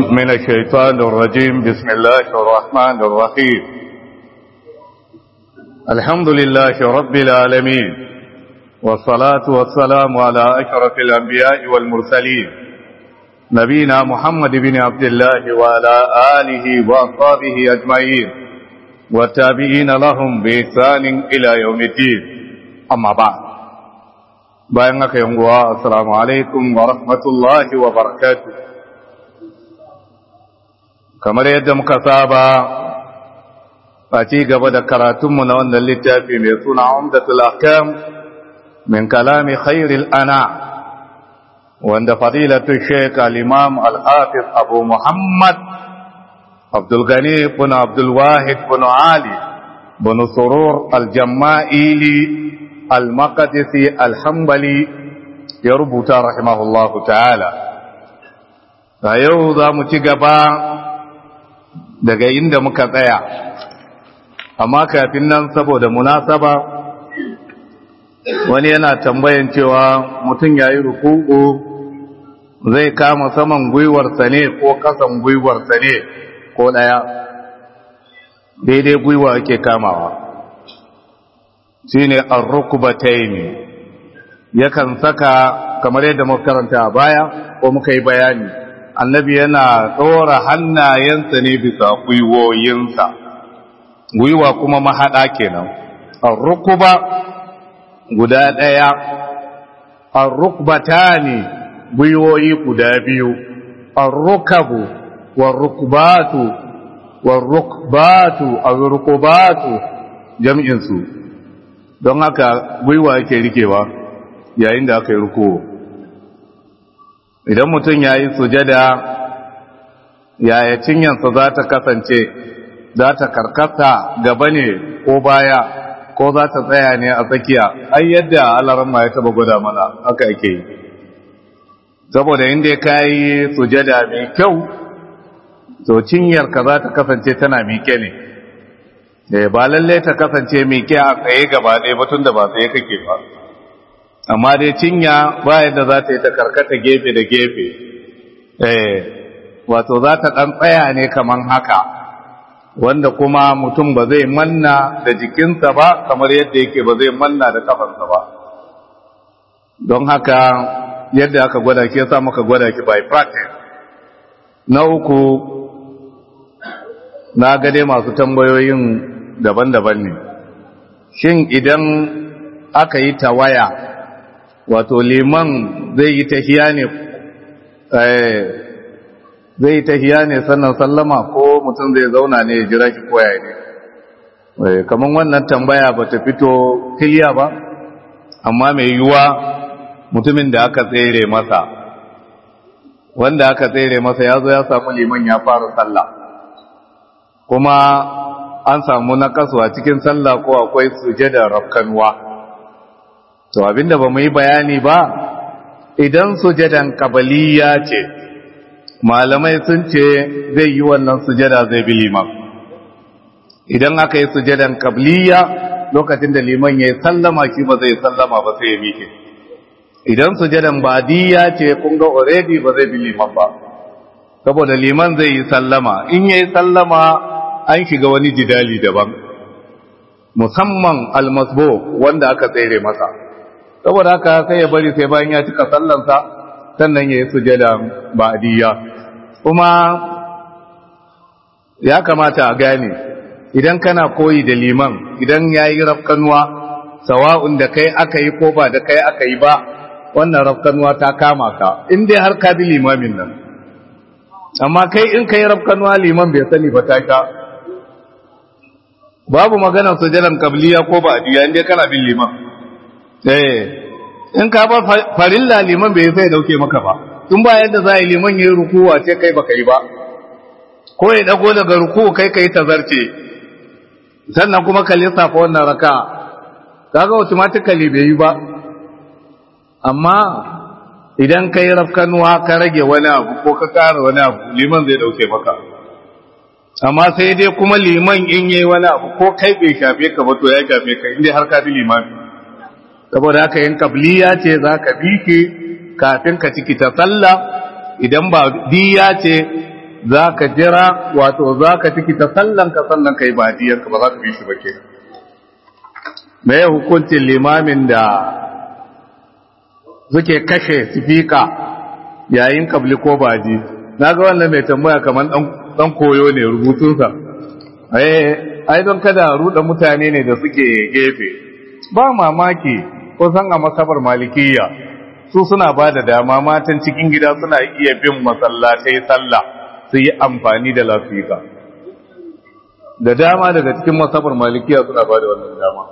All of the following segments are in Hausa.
من الشيطان الرجيم بسم الله الرحمن الرحيم الحمد لله رب العالمين والصلاة والسلام على أشرف الأنبياء والمرسلين نبينا محمد بن عبد الله وعلى آله وأصحابه أجمعين والتابعين لهم بإحسان إلى يوم الدين أما بعد بأنك يوم السلام عليكم ورحمة الله وبركاته kamar yadda muka saba a ci gaba da karatunmu na wannan littafi mai suna umdatul ahkam min kalami khairil ana wanda fadilatu sheik al-imam al-hafiz abu muhammad abdul gani bin abdul wahid bin ali bin surur al-jamma'ili al-maqdisi al-hanbali ya rubuta rahimahullahu ta'ala a yau za mu ci gaba daga inda muka tsaya amma kafin nan saboda munasaba wani yana tambayan cewa mutum ya yi rukuku zai kama saman gwiwarsa ne ko kasan gwiwarsa ne ko ɗaya daidai gwiwa ake kamawa shi ne arrukubataini yakan saka kamar yadda muka karanta a baya ko muka yi bayani annabi yana tsora hannayensa ne bisa gwiwoyinsa gwiwa kuma mahaɗa kenan arrukuba guda ɗaya arrukbata ne gwiwoyi guda biyu arrukabu warrukbatu warrukbatu arrukubatu jam'insu don haka gwiwa yake rikewa yayin da aka yi rukuwa idan mutum ya yi sujada yaya cinyansa za ta kasance za ta karkata gaba ne ko baya ko za ta tsaya ne a tsakiya ai yadda alarma ya taba gwada mana haka ake yi saboda inda ka yi sujada mai kyau to cinyarka za ta kasance tana miƙe ne ba lallai ta kasance miƙe a tsaye gaba ɗaya batun da ba tsaye kake ba amma dai cinya ba yadda za ta yi ta karkata gefe da gefe eh wato za ta ɗan tsaya ne kaman haka wanda kuma mutum ba zai manna da jikinsa ba kamar yadda yake ba zai manna da kafansa ba don haka yadda aka gwada ki yasa muka gwada ki by practice na uku na gade masu tambayoyin daban-daban ne shin idan aka yi tawaya wato liman zai yi tahiya ne zai yi tahiya ne sannan sallama ko mutum zai zauna ne ya jira ki koya ne kamar wannan tambaya ba ta fito kiliya ba amma mai yiwuwa mutumin da aka tsere masa wanda aka tsere masa ya zo ya samu liman ya fara sallah kuma an samu na kasuwa cikin sallah ko akwai sujada rafkanuwa to abinda ba mu yi bayani ba idan sujadan kabaliya ce malamai sun ce zai yi wannan sujada zai bi liman idan aka yi sujadan kabliya lokacin da liman ya yi sallama shi ba zai sallama ba sai ya mike idan sujadan badiya ce kun ga already ba zai bi liman ba saboda liman zai yi sallama in ya yi sallama an shiga wani jidali daban musamman almasbo wanda aka tsere masa saboda haka sai ya bari sai bayan ya cika sallansa sannan ya yi sujada ba'diyya kuma ya kamata a gane idan kana koyi da liman idan ya yi rafkanuwa sawa'un da kai aka yi ko ba da kai aka yi ba wannan rafkanuwa ta kama ka in dai har ka bi limamin nan amma kai in ka yi rafkanuwa liman bai sani ba ta sha babu maganar sujadan kabliya ko ba'diyya in dai kana bin liman eh in ka bar farilla liman bai sai dauke maka ba tun ba yadda za a yi liman yi rukuwa ce kai baka yi ba ko ya dago daga ruku kai kai tazarce sannan kuma ka lissafa wannan raka kaga automatically bai yi ba amma idan ka yi rafkanuwa ka rage wani abu ko ka kara wani abu liman zai dauke maka amma sai dai kuma liman in yi wani abu ko kai bai shafe ka ba to ya shafe ka inda har ka bi limami saboda haka yin kabliya ce za ka bi ki kafin ka ciki ta sallah idan ba diya ce za ka jira wato za ka ciki ta sallanka sannan ka yi badiyanka ba za ka bi shi ba ke me ya hukuncin limamin da suke kashe sifika yayin kabli ko baji na ga wannan mai tambaya kamar dan koyo ne rubutunsa ai don kada ruɗa mutane ne da suke gefe ba mamaki ko san a masabar malikiyya su suna ba da dama matan cikin gida suna iya bin masallatai sallah su yi amfani da lafika da dama daga cikin masabar malikiya suna ba da wannan dama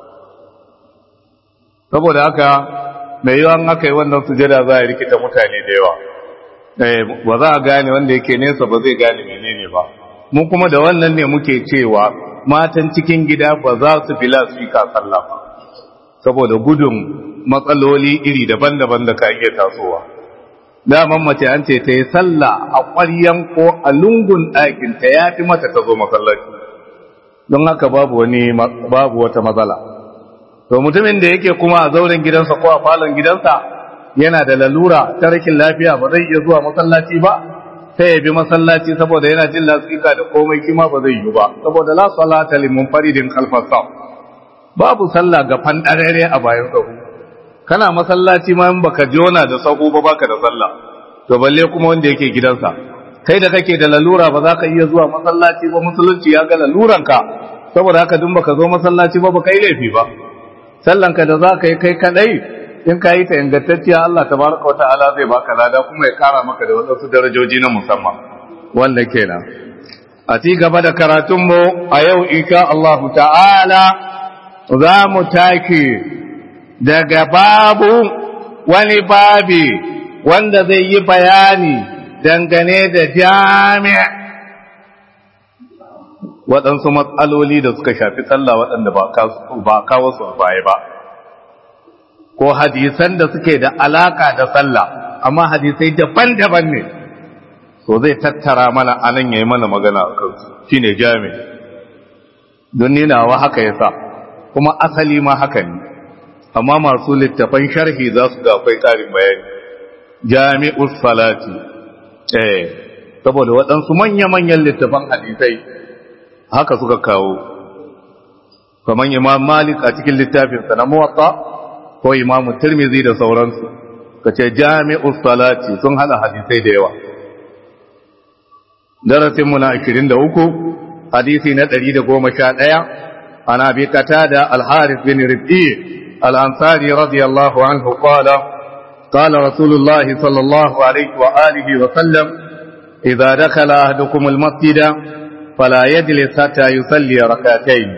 saboda haka mai yawan aka yi wannan sujada za a rikita mutane da yawa ba za a gane wanda yake nesa ba zai gane menene ba mu kuma da wannan ne muke cewa matan cikin gida ba za su fi lafika sallah ba saboda gudun matsaloli iri daban-daban da ka iya tasowa daman mace an ce ta yi sallah a ƙwaryan ko a lungun ɗakin ta ya fi mata ta zo masallaci don haka babu wani babu wata matsala to mutumin da yake kuma a zauren gidansa ko a falon gidansa yana da lalura ta rashin lafiya ba zai iya zuwa masallaci ba sai ya bi masallaci saboda yana jin lasika da komai kima ba zai yi ba saboda la salata limun faridin khalfas babu sallah ga fandarere a bayan sahu kana masallaci ma in baka jona da sahu ba baka da sallah to balle kuma wanda yake gidansa kai da kake da lalura ba za ka iya zuwa masallaci ba musulunci ya ga laluranka saboda haka dun baka zo masallaci ba baka yi laifi ba sallanka da za ka yi kai kadai in ka yi ta ingantacciya Allah tabaraka wa ta'ala zai baka lada kuma ya kara maka da wasu darajoji na musamman wanda kenan a ci gaba da karatunmu a yau insha Allah ta'ala za mu take daga babu wani babi wanda zai yi bayani dangane da jami'a waɗansu matsaloli da suka shafi sallah waɗanda ba kawo su baya ba ko hadisan da suke da alaka da sallah amma hadisai daban-daban ne so zai tattara mana anan yayi mana magana a kansu shine jami don ninawa haka yasa kuma asali ma haka ne amma masu littafan sharhi za su ga akwai ƙarin bayani jami'us salati eh saboda waɗansu manya-manyan littafan hadisai haka suka kawo kamar imam malik a cikin littafinsa na muwatta ko imam tirmizi da sauransu ka ce jami'us salati sun hada hadisai da yawa darasinmu na 23 hadisi na 111 ana bi qatada al-harith bin rib'i al-ansari radiyallahu anhu qala قال رسول الله صلى الله عليه وآله وسلم إذا دخل أهدكم المسجد فلا يجلس حتى يصلي ركعتين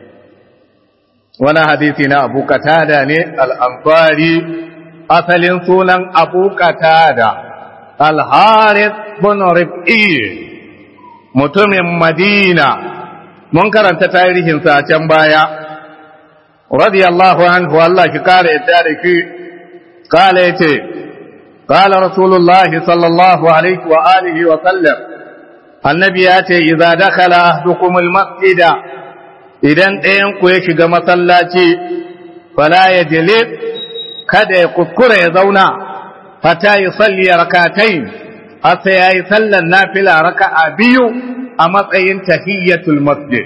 وانا حديثنا أبو قتادة الأنصاري أصل سونا أبو قتادة الحارث بن ربعي mutumin Madina mun karanta tarihinsa a can baya radiyallahu anhu Allah ki kare yadda da ki kala yace qala rasulullahi sallallahu alaihi wa alihi wa sallam annabi ya ce idza dakhala ahdukum almasjida idan ɗayan ku ya shiga masallaci fala yajlis kada ya kuskura ya zauna fata yusalli rak'atayn har sai yayi sallar nafila raka'a biyu a matsayin tahiyyatul masjid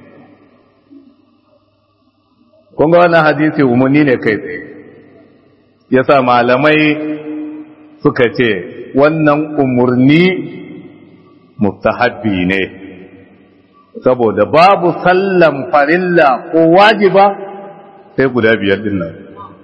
kun ga wannan hadisi umarni ne kai tsaye yasa malamai suka ce wannan umarni mustahabbi ne saboda babu sallan farilla ko wajiba sai guda biyar din nan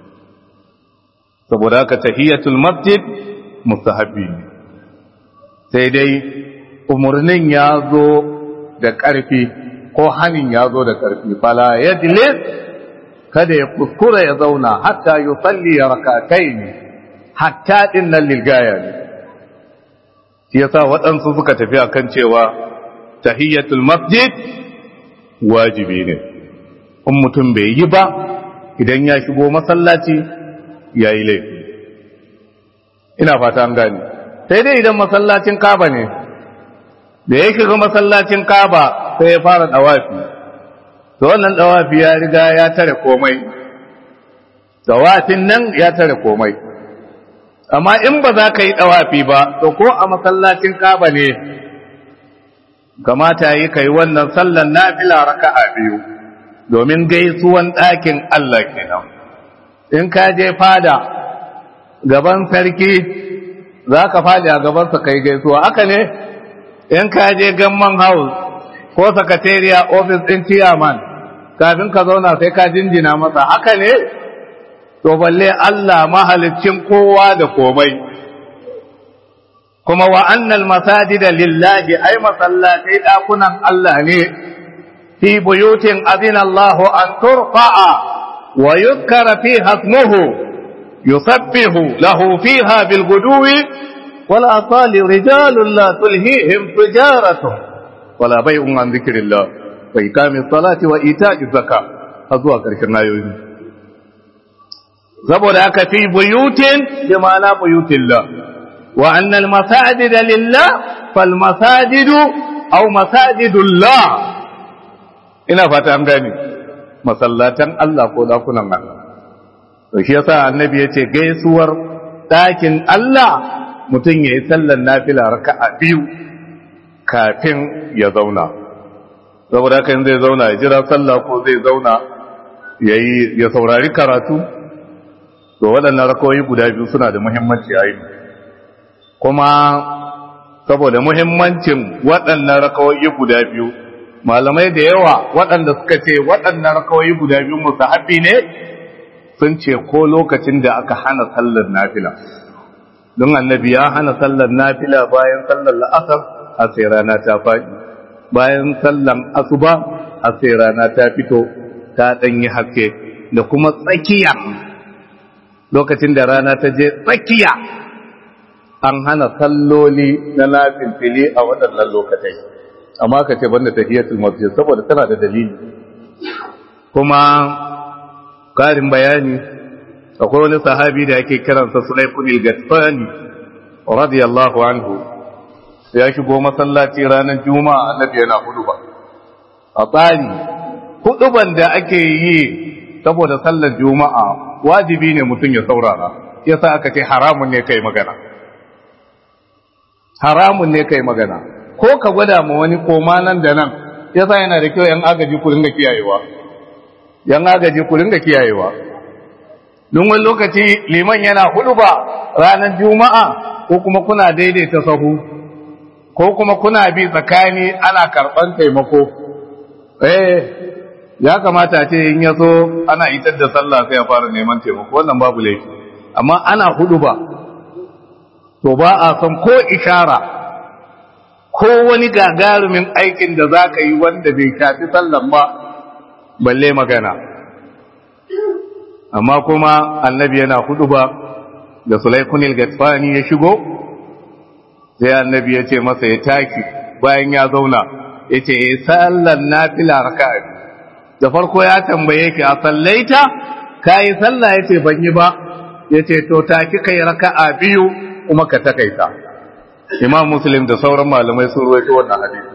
saboda haka tahiyatul masjid mustahabbi ne sai dai umarnin ya zo da ƙarfi ko hanin ya zo da ƙarfi fala yajlis kada ya kuskura ya zauna hatta yusalli rak'atayn hatta din nan lilgaya ne shi yasa waɗansu suka tafi akan cewa tahiyyatul masjid wajibi ne in mutum bai yi ba idan ya shigo masallaci ya yi laifi ina fata an gane sai dai idan masallacin kaba ne da ya shiga masallacin kaba sai ya fara dawafi to wannan dawafi ya riga ya tare komai dawafin nan ya tare komai amma in ba za ka yi dawafi ba to ko a masallacin kaba ne kamata yi kai wannan sallan nafila raka'a biyu domin gaisuwan ɗakin Allah kenan in ka je fada gaban sarki za ka fadi a gabansa kai gaisuwa haka ne in ka je gamman house ko sakatariya office ɗin chairman kafin ka zauna sai ka jinjina masa haka ne to balle Allah mahalicin kowa da komai kuma wa annal masajida lillahi ay masallatai dakunan Allah ne fi buyutin azina Allah an turfa'a wa yuzkara fiha ismuhu yusabbihu lahu fiha bil guduwi wal asali rijalun la tulhihim tijaratu wala bai'un an dhikrillah wa iqamis salati wa ita'iz zakat har zuwa karshen ayoyi saboda aka fi buyutin bi ma'ana buyutillah wa anna al masajida lillah fal masajidu aw masajidullah ina fata an gane masallatan Allah ko dakunan Allah to shi yasa annabi yace gaisuwar dakin Allah mutum yayi sallar nafila raka'a biyu kafin ya zauna saboda haka zai zauna ya jira sallah ko zai zauna yayi ya saurari karatu to waɗannan rakawoyi guda biyu suna da muhimmanci a yi kuma saboda muhimmancin waɗannan rakawoyi guda biyu malamai da yawa waɗanda suka ce waɗannan rakawoyi guda biyu musahabi ne sun ce ko lokacin da aka hana sallar nafila don annabi ya hana sallar nafila bayan sallar la'asar a sai rana ta faɗi bayan sallar asuba a sai rana ta fito ta ɗanyi haske da kuma tsakiya lokacin da rana ta je tsakiya an hana salloli na nafilfili a waɗannan lokatai amma ka ce banda tahiyatul masjid saboda tana da dalili kuma karin bayani akwai wani sahabi da ake kiransa Sulaykun al-Gatsani radiyallahu anhu ya shigo masallaci ranar juma'a annabi yana huduba a tsari huduban da ake yi saboda sallar juma'a wajibi ne mutum ya saurara yasa aka ce haramun ne kai magana haramun ne kai magana ko ka gwada ma wani koma nan da nan yasa yana da kyau yan agaji ku ringa kiyayewa yan agaji ku ringa kiyayewa don wani lokaci liman yana hudu ba ranar juma'a ko kuma kuna daidaita sahu ko kuma kuna bi tsakani ana karɓan taimako eh ya kamata ce in ya so ana itar da sallah sai ya fara neman taimako wannan babu laifi amma ana hudu ba to ba a son ko ishara ko wani gagarumin aikin da za ka yi wanda bai shafi sallan ba balle magana amma kuma annabi yana hudu ba da sulaikunil gatsfani ya shigo sai annabi ya ce masa ya taki bayan ya zauna ya ce ya sallan nafila raka'a da farko ya tambaye ki a sallaita ka yi sallah ya ce ban yi ba ya ce to taki kai raka'a biyu kuma ka takaita imam muslim da sauran malamai sun ruwaito wannan hadisi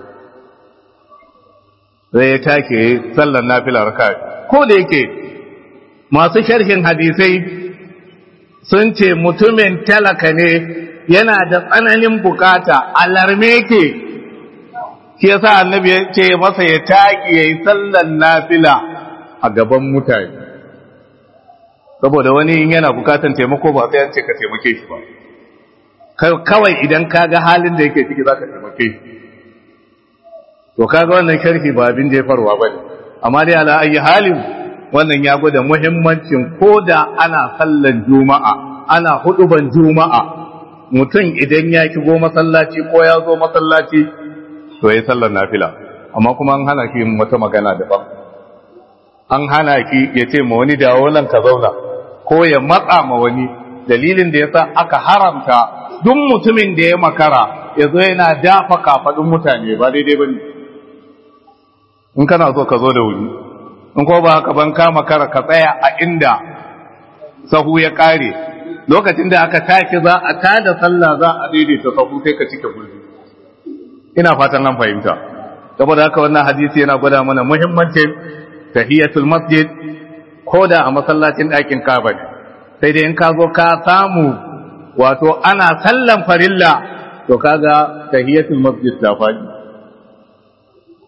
sai ya take sallar nafila raka'a ko da yake masu sharhin hadisai sun ce mutumin talaka ne yana da tsananin bukata alarme ke shi yasa annabi ya ce masa ya taki yayi sallar nafila a gaban mutane saboda wani yana bukatan taimako ba sai an ce ka taimake shi ba kawai idan ka ga halin da yake ciki za ka taimake shi to kaga wannan sharhi ba abin jefarwa ba ne amma dai ala ayi halin wannan ya gwada muhimmancin ko da ana sallan juma'a ana huduban juma'a mutum idan ya kigo masallaci ko ya zo masallaci to ya sallar nafila amma kuma an hana ki wata magana daban an hana ki ya ce ma wani dawo nan ka zauna ko ya matsa ma wani dalilin da yasa aka haramta duk mutumin da ya makara ya zo yana dafa kafaɗin mutane ba daidai ba ne in kana so ka zo da wuri in ko ba haka ban kama kara ka tsaya a inda sahu ya ƙare lokacin da aka tashi za a tada sallah za a daidaita sahu sai ka cike gurbi ina fatan an fahimta saboda haka wannan hadisi yana gwada mana muhimmancin tahiyatul masjid ko da a masallacin ɗakin kaba ne sai dai in ka zo ka samu wato ana sallan farilla to kaga tahiyatul masjid ta faɗi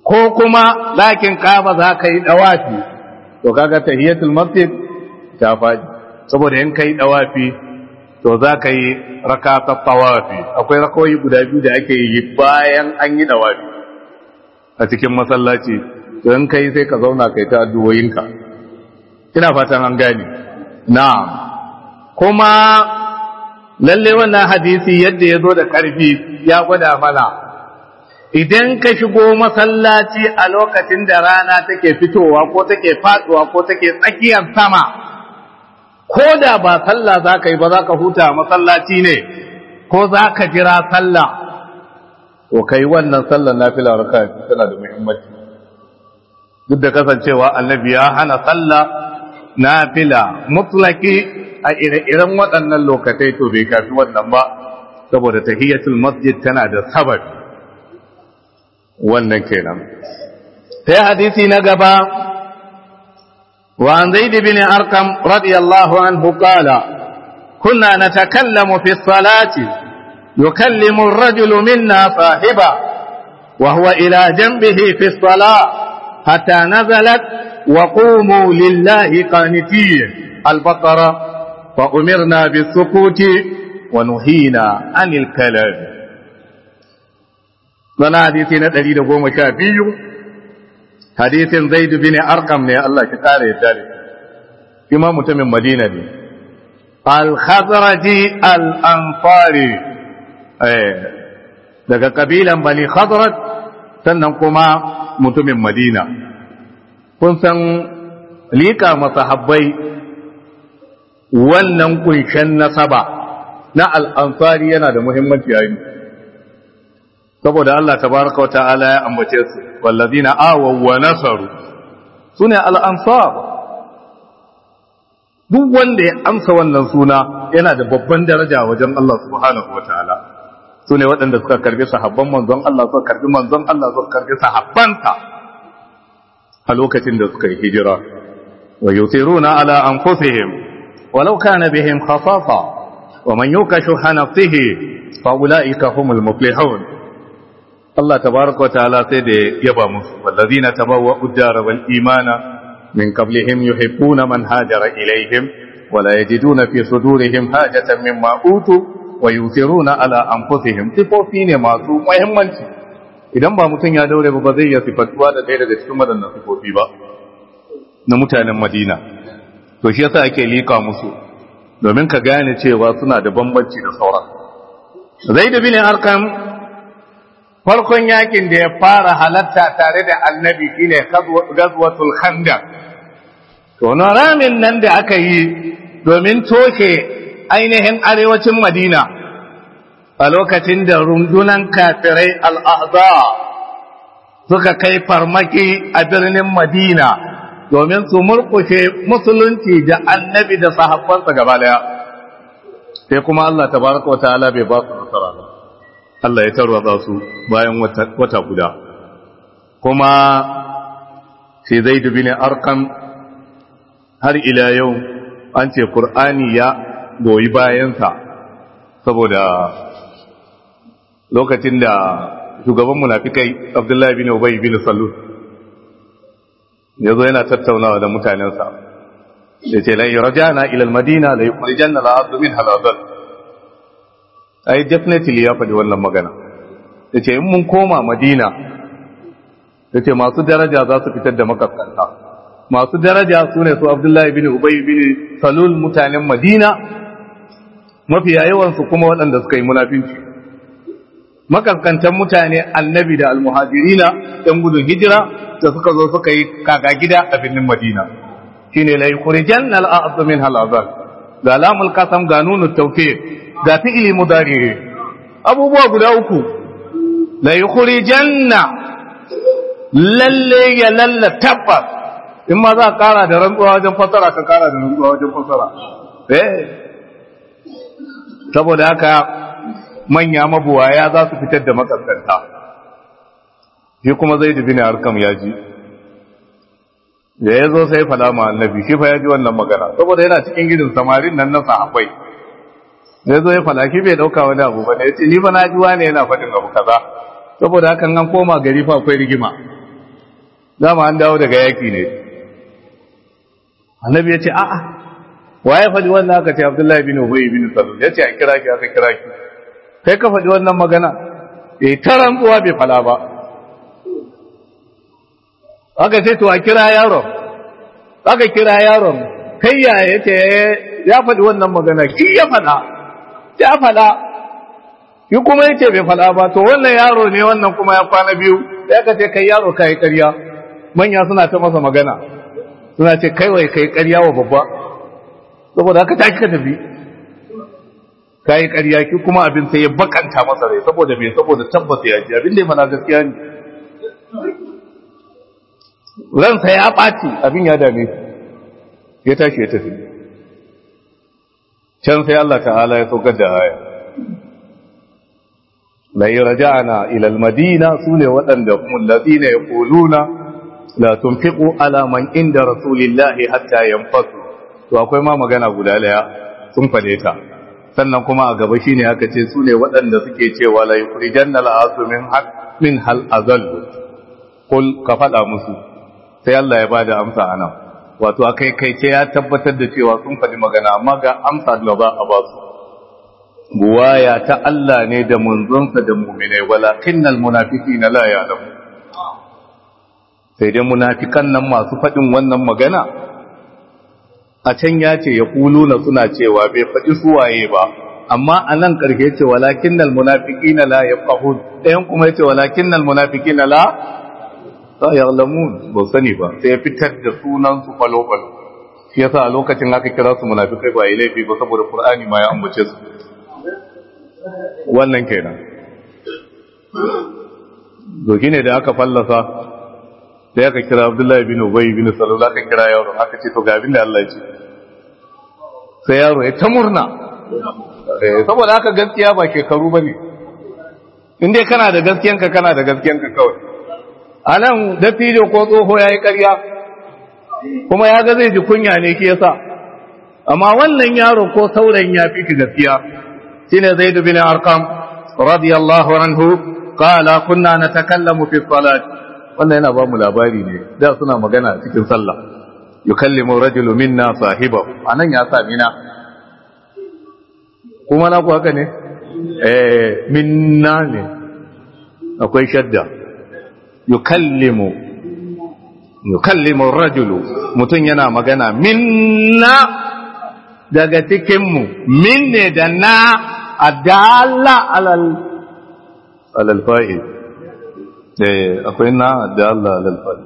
ko kuma lakin kaba za ka yi dawafi to kaga tahiyatul masjid ta faɗi saboda in kai dawafi to za ka yi rakatar tawafi akwai rakawai guda biyu da ake yi bayan an yi dawafi a cikin masallaci to in kai sai ka zauna kai ta addu'o'inka ina fatan an gane na'am kuma lalle wannan hadisi yadda ya zo da ƙarfi ya gwada mana idan ka shigo masallaci a lokacin da rana take fitowa ko take faduwa ko take tsakiyar sama ko da ba sallah za ka yi ba za ka huta masallaci ne ko za ka jira sallah to kai wannan sallar nafila raka tana da muhimmanci duk da kasancewa annabi ya hana sallah nafila mutlaki a ire-iren waɗannan lokatai to bai kafi wannan ba saboda tahiyatul masjid tana da sabab wannan kenan sai hadisi na gaba وعن زيد بن أرقم رضي الله عنه قال كنا نتكلم في الصلاة يكلم الرجل منا صاحبه وهو إلى جنبه في الصلاة حتى نزلت وقوموا لله قانتين البقرة فأمرنا بالسكوت ونهينا عن الكلام sana hadisi na ɗari da goma sha biyu hadisin zaidu bin arkam ne Allah ki kare yadda ne ima mutumin madina ne al-khazraji al-ansari daga kabilan bani khazraj sannan kuma mutumin madina kun san lika masahabbai wannan kunshen nasaba na al'ansari yana da muhimmanci yayin saboda Allah tabaraka wa ta'ala ya ambace su wallazina awaw wa nasaru sune al'ansar duk wanda ya amsa wannan suna yana da babban daraja wajen Allah subhanahu wa ta'ala sune waɗanda suka karbi sahabban manzon Allah suka karbi manzon Allah suka karbi sahabbansa a lokacin da suka yi hijira wa yusiruna ala anfusihim ولو كان بهم خصاصة ومن يوك شح نفسه فأولئك هم المفلحون الله تبارك وتعالى سيدي يبا مسلم والذين تبوأوا الدار والإيمان من قبلهم يحبون من هاجر إليهم ولا يجدون في صدورهم حاجة مما أوتوا ويؤثرون على أنفسهم صفوفين ما سوء muhimmanci idan ba mutum ya daure ba zai iya sifatuwa da ɗaya daga cikin waɗannan sifofi ba na mutanen Madina to shi yasa ake lika musu domin ka gane cewa suna da bambanci da sauran zaid bin arqam farkon yakin da ya fara halatta tare da annabi shine gazwatul khandaq to na ramin nan da aka yi domin toshe ainihin arewacin madina a lokacin da rundunan kafirai al'ahza suka kai farmaki a birnin madina domin su murkushe musulunci da annabi da sahabbansa gaba daya sai kuma Allah tabaraka wataala bai ba su nasara ba Allah ya tarwatsa su bayan wata guda kuma sai Zaid bin Arqam har ila yau an ce Qur'ani ya goyi bayansa saboda lokacin da shugaban munafikai Abdullahi bin Ubay bin Salul ya zo yana tattaunawa da mutanensa ya ce lai rajana ilal madina la yukhrijan la abdu min halal ai definitely ya faɗi wannan magana ya ce in mun koma madina ya ce masu daraja za su fitar da makaskanta masu daraja su ne su abdullahi bin ubay bin salul mutanen madina mafiya yawansu kuma waɗanda suka yi munafinci makaskantan mutane annabi da almuhajirina ɗan gudun hijira da suka zo suka yi kaka gida a birnin Madina shine la yukhrijan al a'd min hal azab ga lamul qasam ga nunu tawfiq ga fi'li mudari abubuwa guda uku la yukhrijanna lalle ya lalla tabbas in ma za ka kara da rantsuwa wajen fasara ka kara da rantsuwa wajen fasara eh saboda haka manya mabuwaya za su fitar da makaskanta shi kuma zai dubi ne harkam ya ji da ya zo sai fada ma annabi shi fa ya ji wannan magana saboda yana cikin gidan samarin nan na sahabbai da ya zo ya fada shi bai dauka wani abu ba ne ya ce ni fa na ji wane yana faɗin abu kaza saboda hakan an koma gari fa akwai rigima dama an dawo daga yaki ne annabi ya ce a'a waye faɗi wannan aka ce abdullahi bin ubay bin salul ya ce a kira ki aka kira ki kai ka faɗi wannan magana eh taran tsuwa bai fala ba aka ce to a kira yaron aka kira yaron kai ya yace ya faɗi wannan magana ki ya faɗa ya faɗa yi kuma yace bai faɗa ba to wannan yaro ne wannan kuma ya kwana biyu ya ka ce kai yaro kai ƙarya manya suna ta masa magana suna ce kai wai kai ƙarya wa babba saboda haka tashi ka tafi kai ƙarya ki kuma abin sai ya bakanta masa rai saboda me saboda tabbata ya ji abin da ya faɗa gaskiya ne ransa ya ɓaci abin ya dame ya tashi ya tafi can sai Allah ta'ala ya saukar da aya la yarja'na ila al-madina sune waɗanda kuma allazina yaquluna la tunfiqu ala man inda rasulillahi hatta yanfasu to akwai ma magana guda daya sun fade ta sannan kuma a gaba shine aka ce sune waɗanda suke cewa la yukhrijanna al-asu min haq min hal azal kul ka fada musu sai Allah ya bada amsa anan wato akai kai ce ya tabbatar da cewa sun faɗi magana amma ga amsa da ba a ba su buwaya ta Allah ne da munzonsa da mu'minai walakinnal munafiqina la ya'lamu sai dai munafikan nan masu faɗin wannan magana a can ya ce ya kuluna suna cewa bai faɗi suwaye ba amma a nan ƙarshe ce walakinnal munafiqina la yafqahun ɗayan kuma ya ce walakinnal munafiqina la la ya'lamun ba sani ba sai ya fitar da sunan su falo falo shi yasa a lokacin aka kira su munafikai ba yi laifi ba saboda qur'ani ma ya ambace su wannan kenan doki ne da aka fallasa sai aka kira abdullahi bin ubay bin salul aka kira yaro aka ce to ga abin da Allah ya ce sai yaro ya ta murna saboda haka gaskiya ba shekaru bane in dai kana da gaskiyanka kana da gaskiyanka kawai a nan da fido ko tsoho ya yi ƙarya kuma ya ga zai ji kunya ne ke yasa amma wannan yaro ko saurayin ya fi gaskiya shine zaid bin arqam radiyallahu anhu qala kunna natakallamu fi salat wannan yana ba mu labari ne da suna magana cikin sallah yukallimu rajulu minna sahibahu anan ya sa mina kuma na ku haka ne eh minna ne akwai shadda yukallimu yukallimu rajulu mutum yana magana minna daga cikinmu min ne da na adalla alal alal fa'il eh akwai na adalla alal fa'il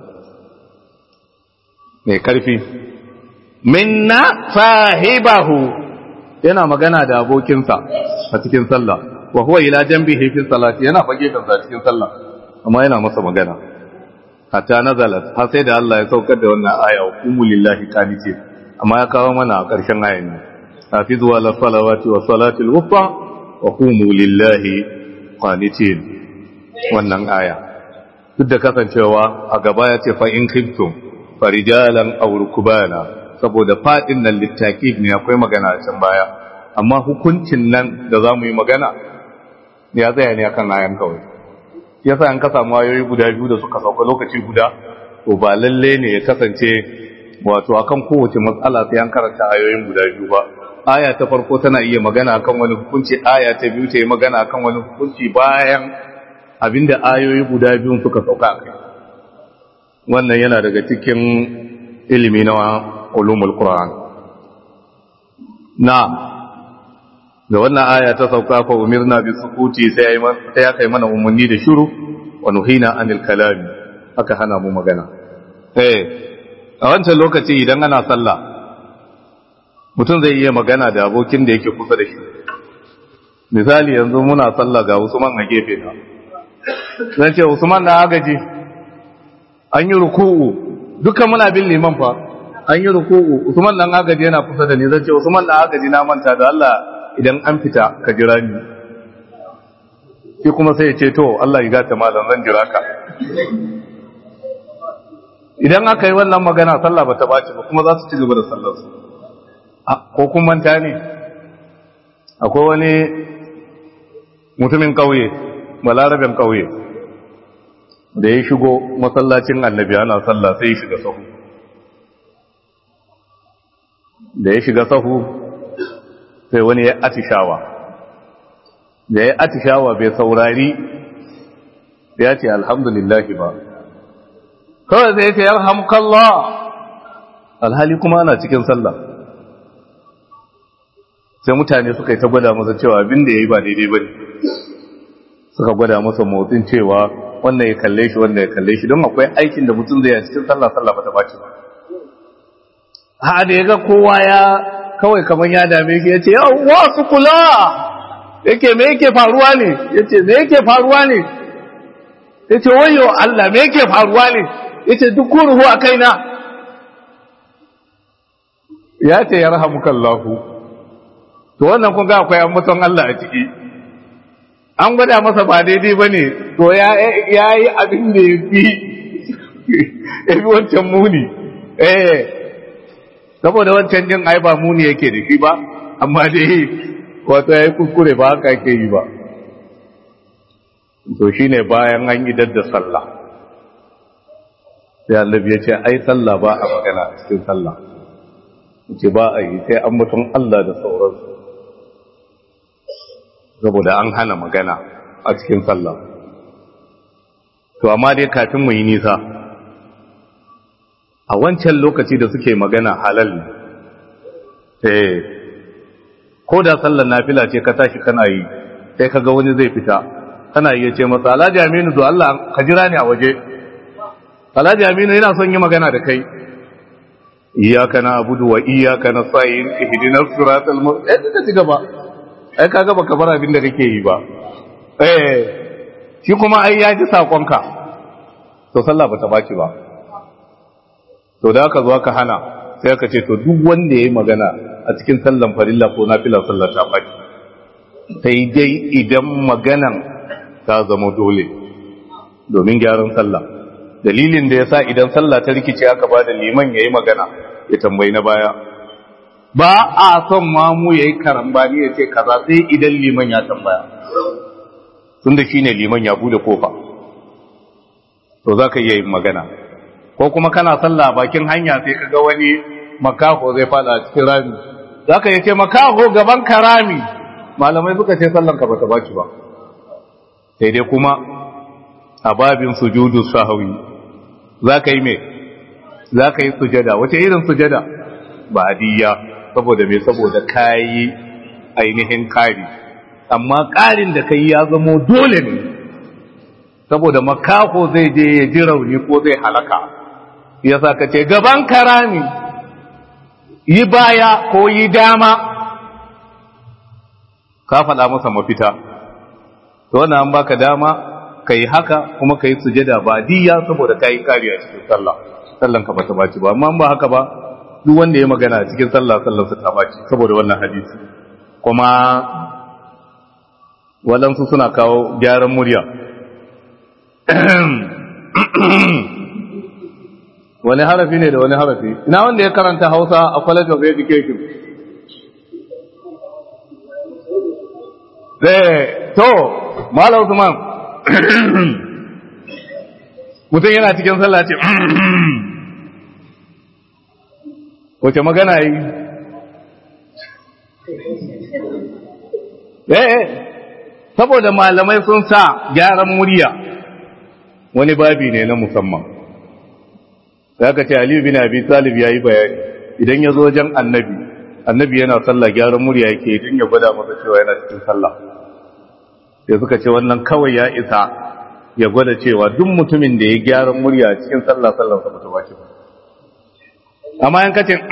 mai karfi minna sahibahu yana magana da abokinsa a cikin sallah wa huwa ila janbihi fi salati yana fage kansa cikin sallah amma yana masa magana hatta nazalat har sai da Allah ya saukar da wannan aya hukumu lillahi qanitin amma ya kawo mana a ƙarshen ayan ne hafizu ala salawati wa salatil wusta wa qumu lillahi qanitin wannan aya duk da kasancewa a gaba ya ce fa in khiftum farijalan aw rukbana saboda fadin nan littakid ne akwai magana a can baya amma hukuncin nan da zamu yi magana ya tsaya ne akan ayan kawai yasa an ka samu ayoyi guda biyu da suka sauka lokaci guda to ba lalle ne ya kasance wato akan kowace matsala sai an karanta ayoyin guda biyu ba aya ta farko tana iya magana akan wani hukunci aya ta biyu ta yi magana akan wani hukunci bayan abinda ayoyi guda biyun suka sauka a kai wannan yana daga cikin ilimi na ulumul qur'an na da wannan aya ta sauka fa umirna bi sukuti sai ya kai mana umarni da shiru wa nuhina anil kalami aka hana mu magana eh a wancan lokaci idan ana sallah mutum zai iya magana da abokin da yake kusa da shi misali yanzu muna sallah ga Usman a gefe na zan ce Usman da agaji an yi ruku'u dukkan muna bin liman fa an yi ruku'u Usman dan agaji yana kusa da ni zan ce Usman dan agaji na manta da Allah idan an fita ka jira ni shi kuma sai ya ce to Allah ya gata malam zan jira ka idan aka yi wannan magana sallah ba ta baci ba kuma za su ci gaba da sallar su ko kun manta ne akwai wani mutumin kauye balarabin kauye da ya shigo masallacin annabi ana sallah sai ya shiga sahu da ya shiga sahu sai wani ya atishawa da ya atishawa bai saurari ya ce alhamdulillah ba kawai zai ce yarhamukallah alhali kuma ana cikin sallah sai mutane suka yi ta gwada masa cewa abin da ya yi ba daidai ba ne suka gwada masa motsin cewa wannan ya kalle shi wannan ya kalle shi don akwai aikin da mutum zai yi cikin sallah sallah ba ta bace ba ha da ya ga kowa ya kawai kamar ya dame shi ya ce yawwa su kula yake me yake faruwa ne ya ce me yake faruwa ne ya ce wayo Allah me yake faruwa ne ya ce duk ruhu a kaina ya ce ya rahamukallahu to wannan kun ga akwai ambaton Allah a ciki an gwada masa ba daidai ba ne to ya yi abin da ya fi ya fi wancan muni eh saboda wancan din ai ba muni yake da shi ba amma dai wato ya yi kuskure ba haka yake yi ba to shi ne bayan an yi dadda sallah sai annabi ya ce ai sallah ba a magana a cikin sallah ce ba a yi sai an mutum Allah da sauransu saboda an hana magana a cikin sallah to amma dai kafin mu yi nisa a wancan lokaci da suke magana halal ne eh ko da sallar nafila ce ka tashi kana yi sai kaga wani zai fita kana iya ce masa Alhaji Aminu do Allah ka jira ni a waje Alhaji Aminu yana son yi magana da kai iyyaka na'budu wa iyyaka nasta'in ihdinas siratal mustaqim eh ci gaba ai kaga baka bar abin da kake yi ba eh shi kuma ai ya ji sakonka to sallah bata baki ba to da aka zo aka hana sai aka ce to duk wanda yayi magana a cikin sallan farilla ko nafila sallar ta baki sai dai idan maganan ta zama dole domin gyaran sallah dalilin da yasa idan sallah ta rikice aka ba da liman yayi magana ya tambayi na baya ba a son mamu yayi karambani ya ce kaza sai idan liman ya tambaya tunda shine liman ya bude kofa to zaka iya yin magana ko kuma kana sallah bakin hanya sai kaga wani makaho zai fada cikin rami zaka yi ce makaho gaban karami malamai suka ce sallan ka bata baki ba sai dai kuma a babin sujudu sahwi zaka yi me zaka yi sujada wace irin sujada ba adiya saboda me saboda kayi ainihin kari amma karin da kai ya zamo dole ne saboda makaho zai je ya ji rauni ko zai halaka yasa ka ce gaban karami yi baya ko yi dama ka faɗa masa mafita to wannan an baka dama ka yi haka kuma ka yi sujada ba diya saboda ka yi kariya cikin sallah sallan ka bata baci ba amma ba haka ba duk wanda ya magana cikin sallah sallan sa ta baci saboda wannan hadisi kuma waɗansu suna kawo gyaran murya wani harafi ne da wani harafi ina wanda ya karanta hausa a college of education zai to malam usman mutum yana cikin sallah ce wace magana yi eh saboda malamai sun sa gyaran murya wani babi ne na musamman da aka ce aliyu bin abi talib ya yi bayani idan ya zo wajen annabi annabi yana sallah gyaran murya yake idan ya gwada masa cewa yana cikin sallah sai suka ce wannan kawai ya isa ya gwada cewa duk mutumin da ya gyaran murya cikin sallah sallah sa bata bace ba amma yan kace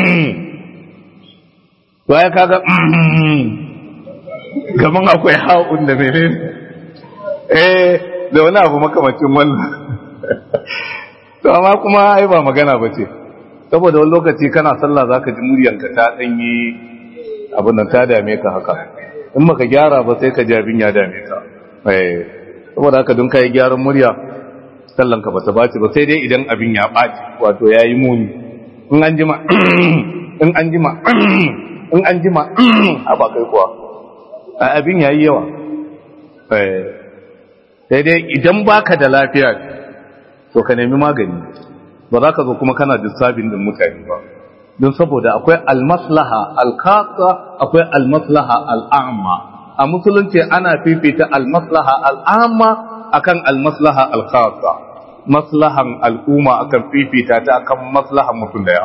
to ya kaga kaman akwai ha'un da menene eh da wani abu makamacin wannan to amma kuma ai ba magana ba ce saboda wani lokaci kana sallah zaka ji muryanka ta danyi abin da ta dame ka haka in maka gyara ba sai ka ji abin ya dame ka eh saboda haka don kai gyaran murya sallan ka bata baci ba sai dai idan abin ya baci wato yayi muni in an jima in an jima in an jima a ba kai kuwa abin yayi yawa eh sai dai idan baka da lafiya to ka nemi magani ba za ka zo kuma kana disturbing din mutane ba don saboda akwai almaslaha alkasa akwai almaslaha al'amma a musulunci ana fifita almaslaha al'amma akan almaslaha alkasa maslahan al'umma akan fifita ta akan maslahan mutum daya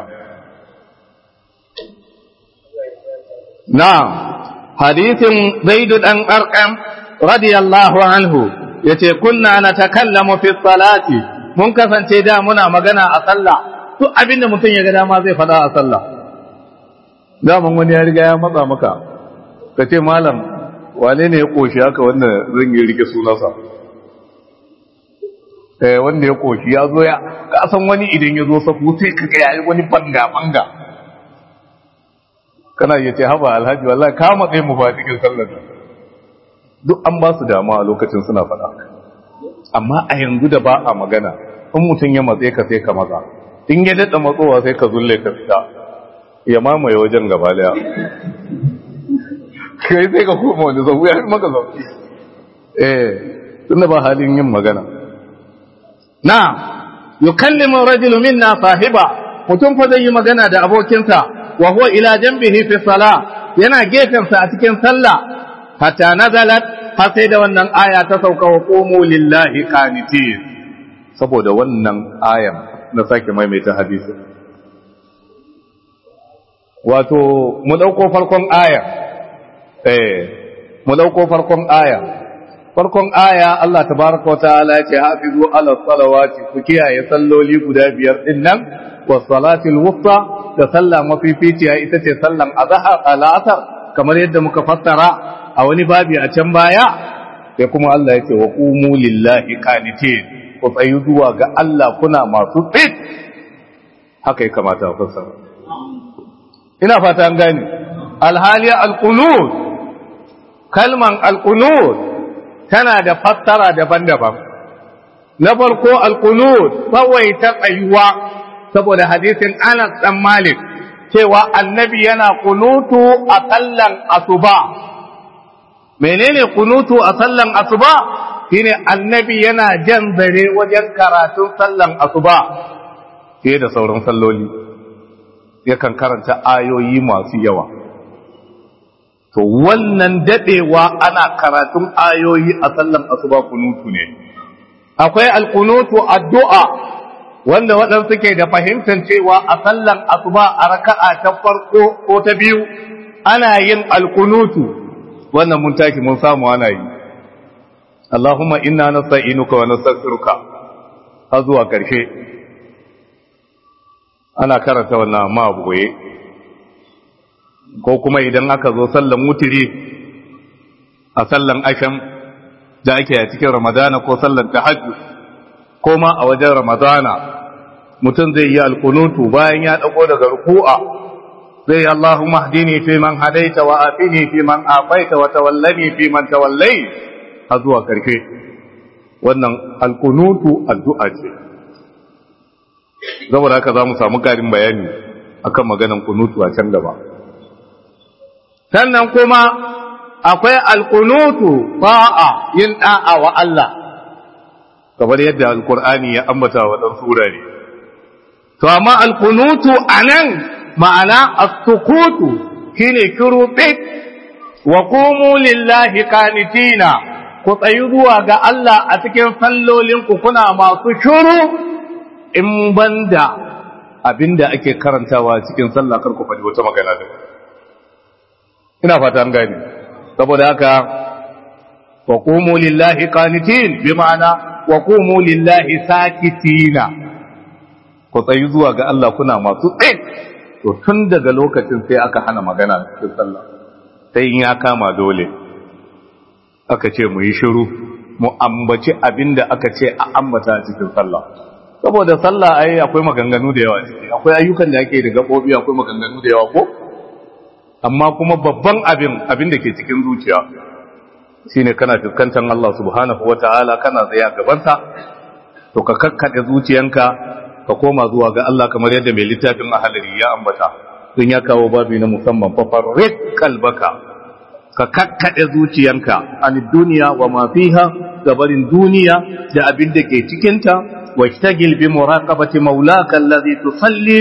na'am hadisin zaid dan arqam radiyallahu anhu yace kunna natakallamu fi salati mun kasance da muna magana a sallah duk abin da mutum ya ga dama zai faɗa a sallah daman wani ya riga ya matsa maka ka ce malam wane ne ya ƙoshi haka wanda zan yi rike sunansa eh wanda ya ƙoshi ya zo ya ka san wani idan ya zo safu sai ka ga yayi wani banga banga kana iya ce haba alhaji wallahi ka matsayi mu ba cikin sallar duk an ba su dama a lokacin suna faɗa amma a yanzu da ba a magana in mutum ya matse ka sai ka maza in ya daɗa matsowa sai ka zulle ka fita ya mamaye wajen gaba daya kai sai ka koma wani zau ya maka zau eh tunda ba halin yin magana na yukallimu rajulu minna sahiba mutum fa zai yi magana da abokinsa wa huwa ila janbihi fi salah yana gefensa a cikin sallah hatta nazalat har sai da wannan aya ta sauka wa qumu lillahi qanitin saboda wannan ayan na sake maimaita hadisi wato mu dauko farkon aya eh mu dauko farkon aya farkon aya Allah tabaraka wataala ya ce hafizu ala salawati ku kiyaye salloli guda biyar din nan wa salatil wusta da sallah mafificiya ita ce sallan azhar al-asr kamar yadda muka fassara a wani babi a can baya sai kuma Allah ya ce wa qumu lillahi qanitin ku tsayi zuwa ga Allah kuna masu tsit haka ya kamata a fassara ina fata an gane alhali alqunut kalman alqunut tana da fassara daban-daban na farko alqunut kawai ta tsayuwa saboda hadisin Anas dan Malik cewa annabi yana kunutu a sallan asuba menene kunutu a sallan asuba shine annabi yana jan zare wajen karatun sallan asuba fiye da sauran salloli yakan karanta ayoyi masu yawa to wannan dadewa ana karatun ayoyi a sallan asuba kunutu ne akwai alkunutu addu'a wanda waɗansu ke da fahimtar cewa a sallan asuba a raka'a ta farko ko ta biyu ana yin alkunutu wannan mun taki mun samu ana yi Allahumma inna nasta'inuka wa nastaghfiruka har zuwa ƙarshe ana karanta wannan amma a boye ko kuma idan aka zo sallan mutiri a sallan asham da ake a cikin ramadana ko sallan tahajjud ko ma a wajen ramadana mutum zai yi alkunutu bayan ya dago daga ruku'a zai yi Allahumma hdini fi man hadaita wa afini fi man afaita wa tawallani fi man tawallai har zuwa karshe wannan alkunutu addu'a ce saboda haka za mu samu karin bayani akan maganan kunutu a can gaba sannan kuma akwai alkunutu ba'a yin da'a wa Allah kamar yadda alkur'ani ya ambata wa dan surare to amma alkunutu anan ma'ana as-sukutu shine kiru bit wa qumu lillahi qanitina ku tsayi zuwa ga Allah a cikin sallolin ku kuna masu shuru in banda abinda ake karantawa cikin sallah kar ku faɗi wata magana da ina fata an gani saboda haka wa qumu lillahi qanitin bi ma'ana wa qumu lillahi sakitina ku tsayi zuwa ga Allah kuna masu tsaye to tun daga lokacin sai aka hana magana cikin sallah sai in ya kama dole aka ce mu yi shiru mu ambaci abinda aka ce a ambata cikin sallah saboda sallah ai akwai maganganu da yawa ciki akwai ayyukan da ake da gabobi akwai maganganu da yawa ko amma kuma babban abin abin da ke cikin zuciya shine kana fuskantar Allah subhanahu wataala kana tsaya gabansa to ka kakkade zuciyanka ka koma zuwa ga Allah kamar yadda mai littafin ahalari ya ambata don ya kawo babi na musamman fafarrik kalbaka ka kakkaɗe zuciyanka an duniya wa ma fiha gabarin duniya da abin da ke cikinta wa shtagil bi muraqabati maulaka allazi tusalli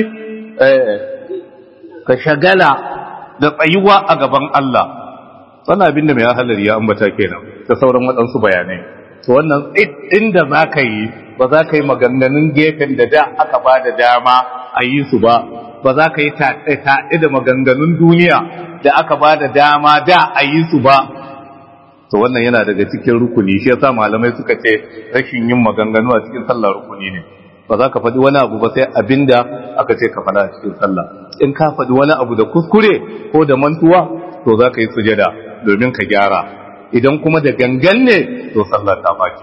ka shagala da tsayuwa a gaban Allah wannan abin da mai halar ya ambata kenan da sauran waɗansu bayanai to wannan inda za ka yi ba za ka yi maganganun gefen da da aka ba da dama a yi su ba ba za ka yi taɗe da maganganun duniya da aka ba da dama da a yi su ba to wannan yana daga cikin rukuni shi yasa malamai suka ce rashin yin maganganu a cikin sallah rukuni ne ba za ka faɗi wani abu ba sai abinda aka ce ka faɗa a cikin sallah in ka faɗi wani abu da kuskure ko da mantuwa to za ka yi sujada domin ka gyara idan kuma da gangan ne to sallah ta baki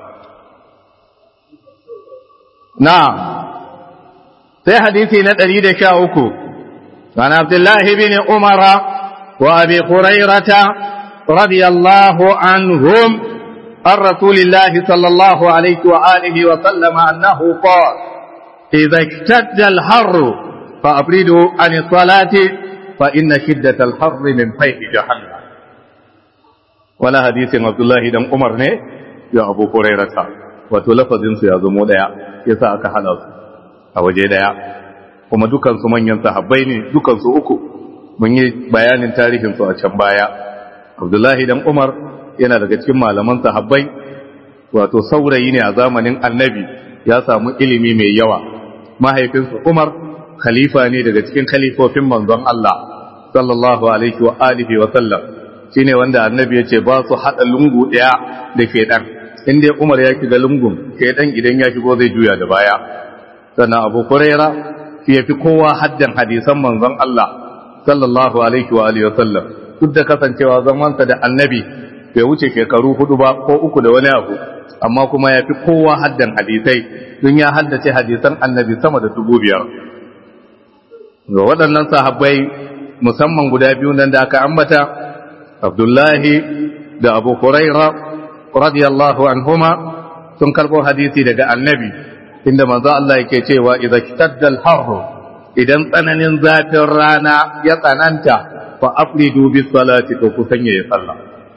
na sai hadisi na 113 عن عبد الله بن عمر وابي هريره رضي الله عنهم عن رسول الله صلى الله عليه واله وسلم انه قال اذا اشتد الحر فابردوا عن الصلاه فان شده الحر من فيح جهنم ولا حديث عبد الله بن عمر ne ya abu hurairata wato lafazin su ya zamo daya yasa aka hada su a waje daya kuma dukansu manyan sahabbai ne dukansu uku mun yi bayanin tarihinsu a can baya abdullahi dan umar yana daga cikin malaman sahabbai wato saurayi ne a zamanin annabi ya samu ilimi mai yawa mahaifinsa umar khalifa ne daga cikin khalifofin manzon Allah sallallahu alaihi wa alihi wa sallam shine wanda annabi ya ce ba su hada lungu daya da shedan in dai umar ya shiga lungun shedan idan ya shigo zai juya da baya sannan abu huraira shi ya fi kowa haddan hadisan manzon Allah sallallahu alaihi wa alihi wasallam duk da kasancewa zamansa da annabi bai wuce shekaru hudu ba ko uku da wani abu amma kuma ya fi kowa haddan hadisai don ya haddace hadisan annabi sama da dubu biyar ga waɗannan sahabbai musamman guda biyu nan da aka ambata abdullahi da abu huraira radiyallahu anhuma sun karɓo hadisi daga annabi inda manzo Allah yake cewa idza kitadda al-harr idan tsananin zafin rana ya tsananta fa afridu bis salati to kusan yayi sallah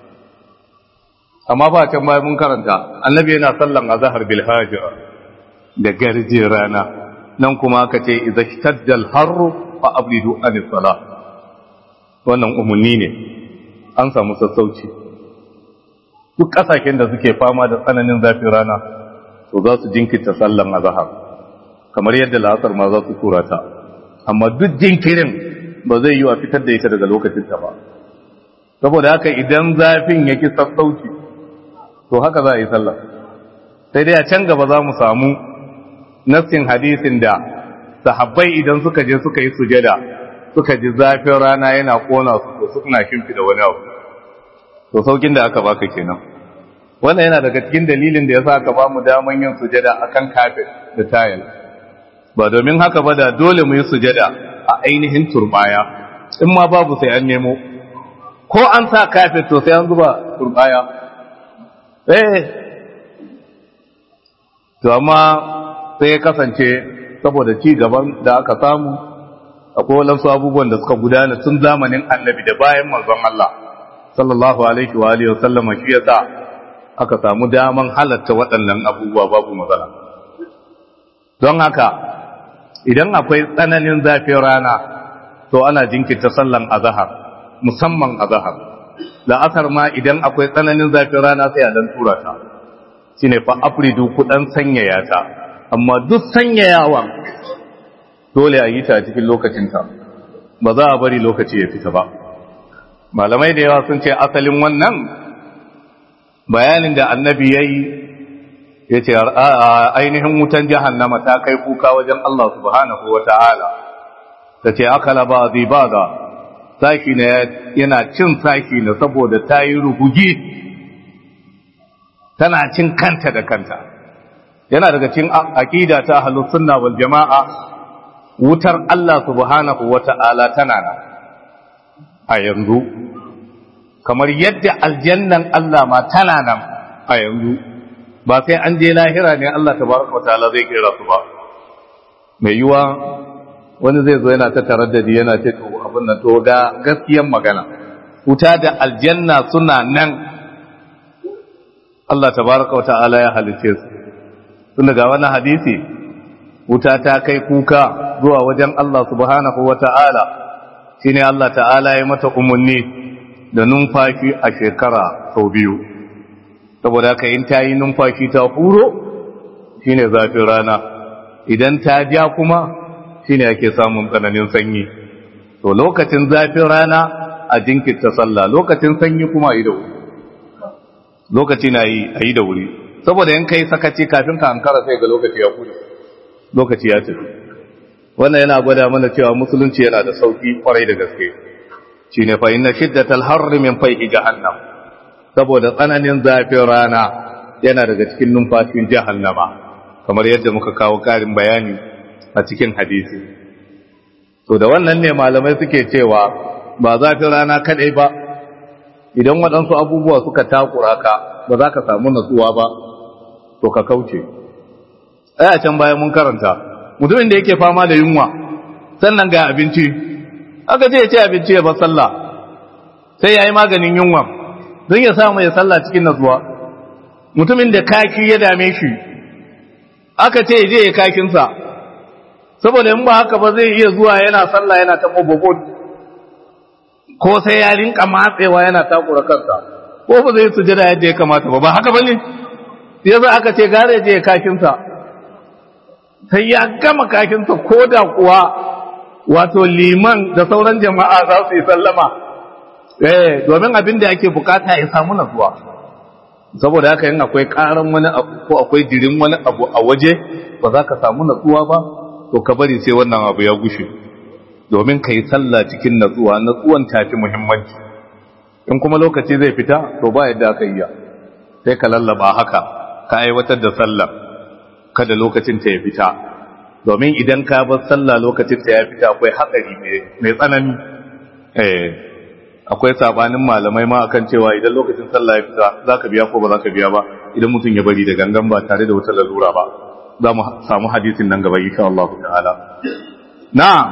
amma ba can bayan mun karanta annabi yana sallan azhar bil hajira da garje rana nan kuma aka ce idza kitadda al-harr fa afridu an salah wannan umunni ne an samu sassauci duk kasashen da suke fama da tsananin zafin rana to za su jinkirta sallan azhar kamar yadda la'asar ma za su tura ta amma duk jinkirin ba zai yi wa fitar da ita daga lokacin ta ba saboda haka idan zafin yake sassauci to haka za a yi sallah sai dai a can gaba za mu samu nassin hadisin da sahabbai idan suka je suka yi sujada suka ji zafin rana yana kona su to suna shimfida wani abu to saukin da aka baka kenan wannan yana daga cikin dalilin da ya sa ka ba mu daman yin sujada akan kafet da tayil ba domin haka ba da dole mu yi sujada a ainihin turbaya in ma babu sai an nemo ko an sa kafet to sai an zuba turbaya eh to amma sai ya kasance saboda ci gaban da aka samu akwai wadansu abubuwan da suka gudana tun zamanin annabi da bayan manzon Allah sallallahu alaihi wa alihi wa sallama shi yasa aka samu daman halatta waɗannan abubuwa babu matsala don haka idan akwai tsananin zafin rana to ana jinkirta sallan azahar musamman azahar la'asar ma idan akwai tsananin zafin rana sai a dan tura ta shine fa afridu ku dan sanyaya ta amma duk sanyayawan dole a yi ta cikin lokacinta ba za a bari lokaci ya fita ba malamai da yawa sun ce asalin wannan bayanin da annabi ya yi ya ce ainihin wutan jahannama ta kai kuka wajen Allah subhanahu wa ta'ala ta ce akala ba zai ba ga saki na yana cin saki na saboda ta yi rugugi tana cin kanta da kanta yana daga cin aƙida ta sunna wal jama'a wutar Allah subhanahu wa ta'ala tana nan a yanzu kamar yadda aljannan Allah ma tana nan a yanzu ba sai an je lahira ne Allah tabaraka wa ta'ala zai kira su ba mai yiwa wani zai zo yana ta taraddadi yana ce to abin nan to ga gaskiyan magana wuta da aljanna suna nan Allah tabaraka wa ta'ala ya halice su tun daga wannan hadisi wuta ta kai kuka zuwa wajen Allah subhanahu wa ta'ala shine Allah ta'ala ya mata umarni da numfashi a shekara sau biyu saboda haka in ta yi numfashi ta huro shine zafin rana idan ta ja kuma shine ake samun tsananin sanyi to lokacin zafin rana a jinkirta sallah lokacin sanyi kuma a yi da wuri lokaci na yi a yi da wuri saboda in kai sakaci kafin ka ankara sai ga lokaci ya kuɗe lokaci ya tafi wannan yana gwada mana cewa musulunci yana da sauki kwarai da gaske shine fa inna shiddatal harri min fayhi jahannam saboda tsananin zafin rana yana daga cikin numfashin jahannama kamar yadda muka kawo karin bayani a cikin hadisi to da wannan ne malamai suke cewa ba zafin rana kadai ba idan waɗansu abubuwa suka takura ka ba za ka samu natsuwa ba to ka kauce ai a can bayan mun karanta mutumin da yake fama da yunwa sannan ga abinci aka ce ya ce abinci ya bar sallah sai ya yi maganin yunwa don ya samu ya sallah cikin natsuwa mutumin da kaki ya dame shi aka ce ya je ya kakinsa saboda in ba haka ba zai iya zuwa yana sallah yana ta bobo ko sai ya rinka matsewa yana takura kansa ko ba zai sujada yadda ya kamata ba ba haka bane yasa aka ce gare je ya kakinsa sai ya gama kakinsa ko da kuwa wato liman da sauran jama'a za su yi sallama eh domin abin da ake bukata ya samu natsuwa saboda haka yin akwai karan wani abu ko akwai dirin wani abu a waje ba za ka samu natsuwa ba to ka bari sai wannan abu ya gushe domin ka yi sallah cikin natsuwa natsuwan tafi muhimmanci in kuma lokaci zai fita to ba yadda aka iya sai ka lallaba haka ka aiwatar da sallah kada lokacin ta ya fita domin idan ka bar sallah lokacin ta ya fita akwai hatsari mai tsanani eh akwai sabanin malamai ma akan cewa idan lokacin sallah ya fita zaka biya ko ba zaka biya ba idan mutum ya bari da gangan ba tare da wata lalura ba za mu samu hadisin nan gaba insha Allah ta'ala na'am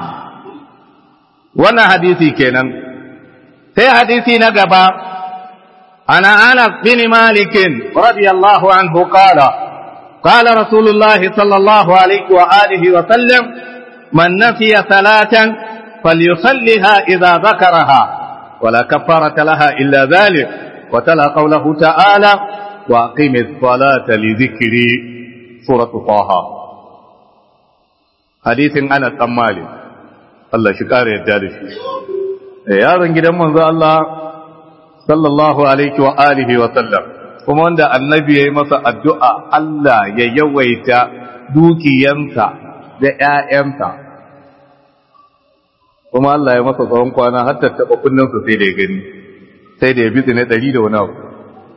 wannan hadisi kenan sai hadisi na gaba ana Anas bin Malik radiyallahu anhu qala قال رسول الله صلى الله عليه وآله وسلم من نسي صلاة فليصلها إذا ذكرها ولا كفارة لها إلا ذلك وتلا قوله تعالى وأقيم الصلاة لذكري سورة طه حديث أنا الأمالي الله شكار يجالش يا رنجد من الله صلى الله عليه وآله وسلم kuma wanda annabi ya yi masa addu'a Allah ya yawaita dukiyansa da ‘ya'yansa, kuma Allah ya masa tsawon kwana har tattaɓa kunninsa sai da ya gani, sai da ya bi ne ɗari da wani abu.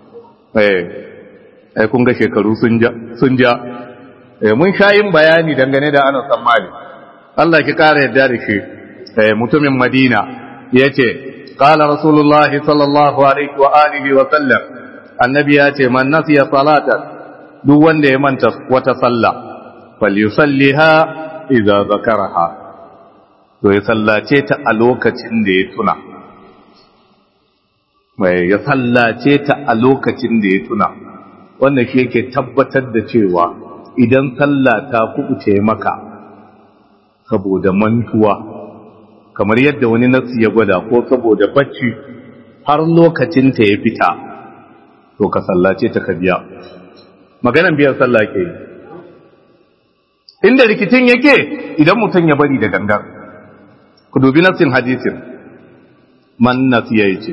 ai kun ga shekaru sun ja, mun sha yin bayani dangane da ana tsammani. Allah ki ƙara yadda da shi, mutumin Madina ya ce, قال رسول الله صلى الله عليه وآله وسلم annabi ya ce man nasiya salatan duk wanda ya manta wata sallah falyusalliha idza zakaraha to ya sallace ta a lokacin da ya tuna mai ya sallace ta a lokacin da ya tuna wannan shi yake tabbatar da cewa idan sallah ta kubuce maka saboda mantuwa kamar yadda wani nasu ya gwada ko saboda bacci har lokacin ta ya fita to ka sallace ta ka biya maganan biyan sallah ke yi inda rikicin yake idan mutum ya bari da gangan ku dubi nassin hadisin man nasiya yace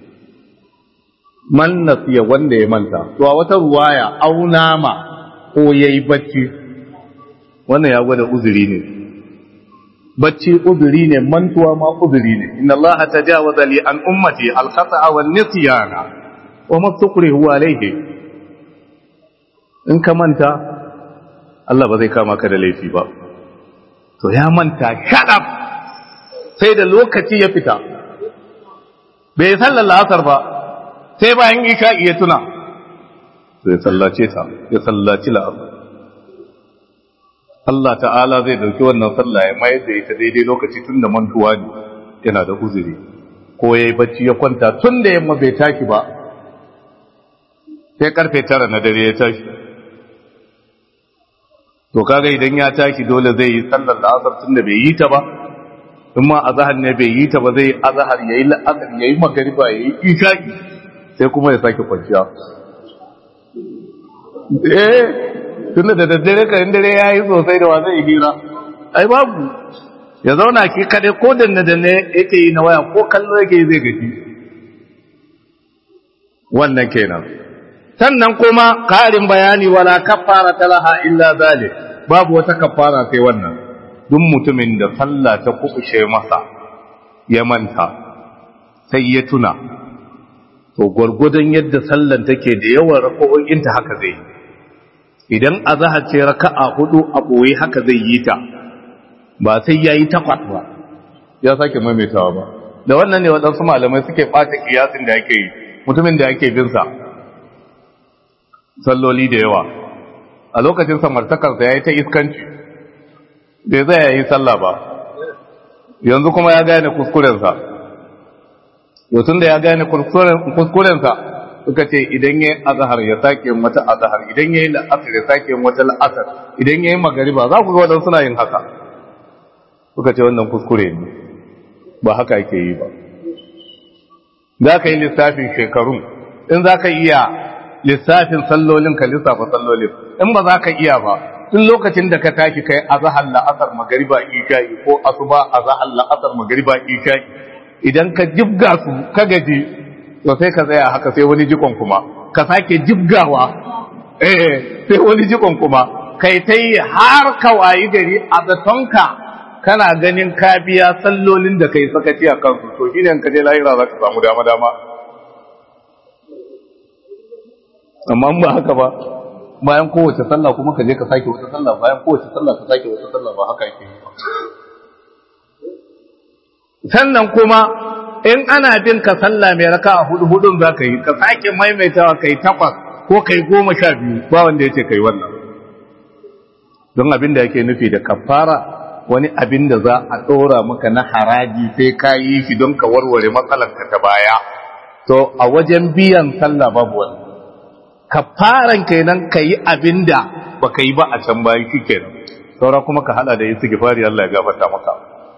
man nasiya wanda ya manta to a wata ruwaya auna ma ko yayi bacci wannan ya gwada uzuri ne bacci uzuri ne mantuwa ma uzuri ne inna allaha tajawaza li an ummati al-khata'a wan nisyana wa mastukrihu alayhi in ka manta Allah ba zai kama ka da laifi ba to ya manta shadab sai da lokaci ya fita bai sallar la'asar ba sai bayan isha iya tuna sai sallace ta ya sallaci la'asar Allah ta'ala zai dauki wannan sallah ya mayar da ita daidai lokaci tun da mantuwa ne yana da uzuri ko ya yi bacci ya kwanta tun da yamma bai tashi ba sai karfe tara na dare ya tashi to kaga idan ya tashi dole zai yi sallar da asar tun da bai yi ta ba in ma azahar ne bai yi ta ba zai azahar yayi la'asar yayi magariba yayi isha'i sai kuma ya sake kwanciya eh tunda da daddare kan dare yayi sosai da wa zai hira ai babu ya zauna ki kade ko danne danne yake yi na waya ko kallo yake zai gaji wannan kenan sannan kuma karin bayani wala kaffara talaha illa zalik babu wata kaffara sai wannan duk mutumin da sallah ta kubushe masa ya manta sai ya tuna to gwargwadon yadda sallan take da yawan rako'o'inta haka zai idan azhar ce raka'a hudu a boye haka zai yi ta ba sai yayi takwas ba ya sake maimaitawa ba da wannan ne wadansu malamai suke ɓata kiyasin da ake yi mutumin da ake bin sa salloli da yawa a lokacin samartakarsa ya yi ta iskanci bai zai ya yi sallah ba yanzu kuma ya gane kuskurensa yotun da ya gane kuskurensa suka ce idan ya yi azahar ya sake wata azahar idan ya yi la'asar ya sake wata la'asar idan ya yi magariba za ku ga waɗansu suna yin haka suka ce wannan kuskure ne ba haka ake yi ba za ka yi lissafin shekarun in za ka iya lissafin sallolin ka lissafa sallolin in ba za ka iya ba tun lokacin da ka tashi kai azhar la'asar magariba isha'i ko asuba azhar la'asar magariba isha'i idan ka jibga su ka gaji to sai ka tsaya haka sai wani jikon kuma ka sake jibgawa eh sai wani jikon kuma kai ta yi har ka wayi gari a zatonka kana ganin ka biya sallolin da kai sakaci a kansu to shine ka je lahira za ka samu dama dama amma ba haka ba bayan kowace sallah kuma ka je ka sake wata sallah bayan kowace sallah ka sake wata sallah ba haka yake yi ba sannan kuma in ana bin ka sallah mai raka a hudu hudun za ka yi ka sake maimaitawa kai takwas ko kai goma sha biyu ba wanda ya ce kai wannan don abin da yake nufi da kafara wani abin da za a ɗora maka na haraji sai ka yi shi don ka warware matsalarka ta baya to a wajen biyan sallah babu wani kafaran kenan ka yi abin da ba ka yi ba a can bayan shi kenan saura kuma ka hada da yi su gifari Allah ya gafarta maka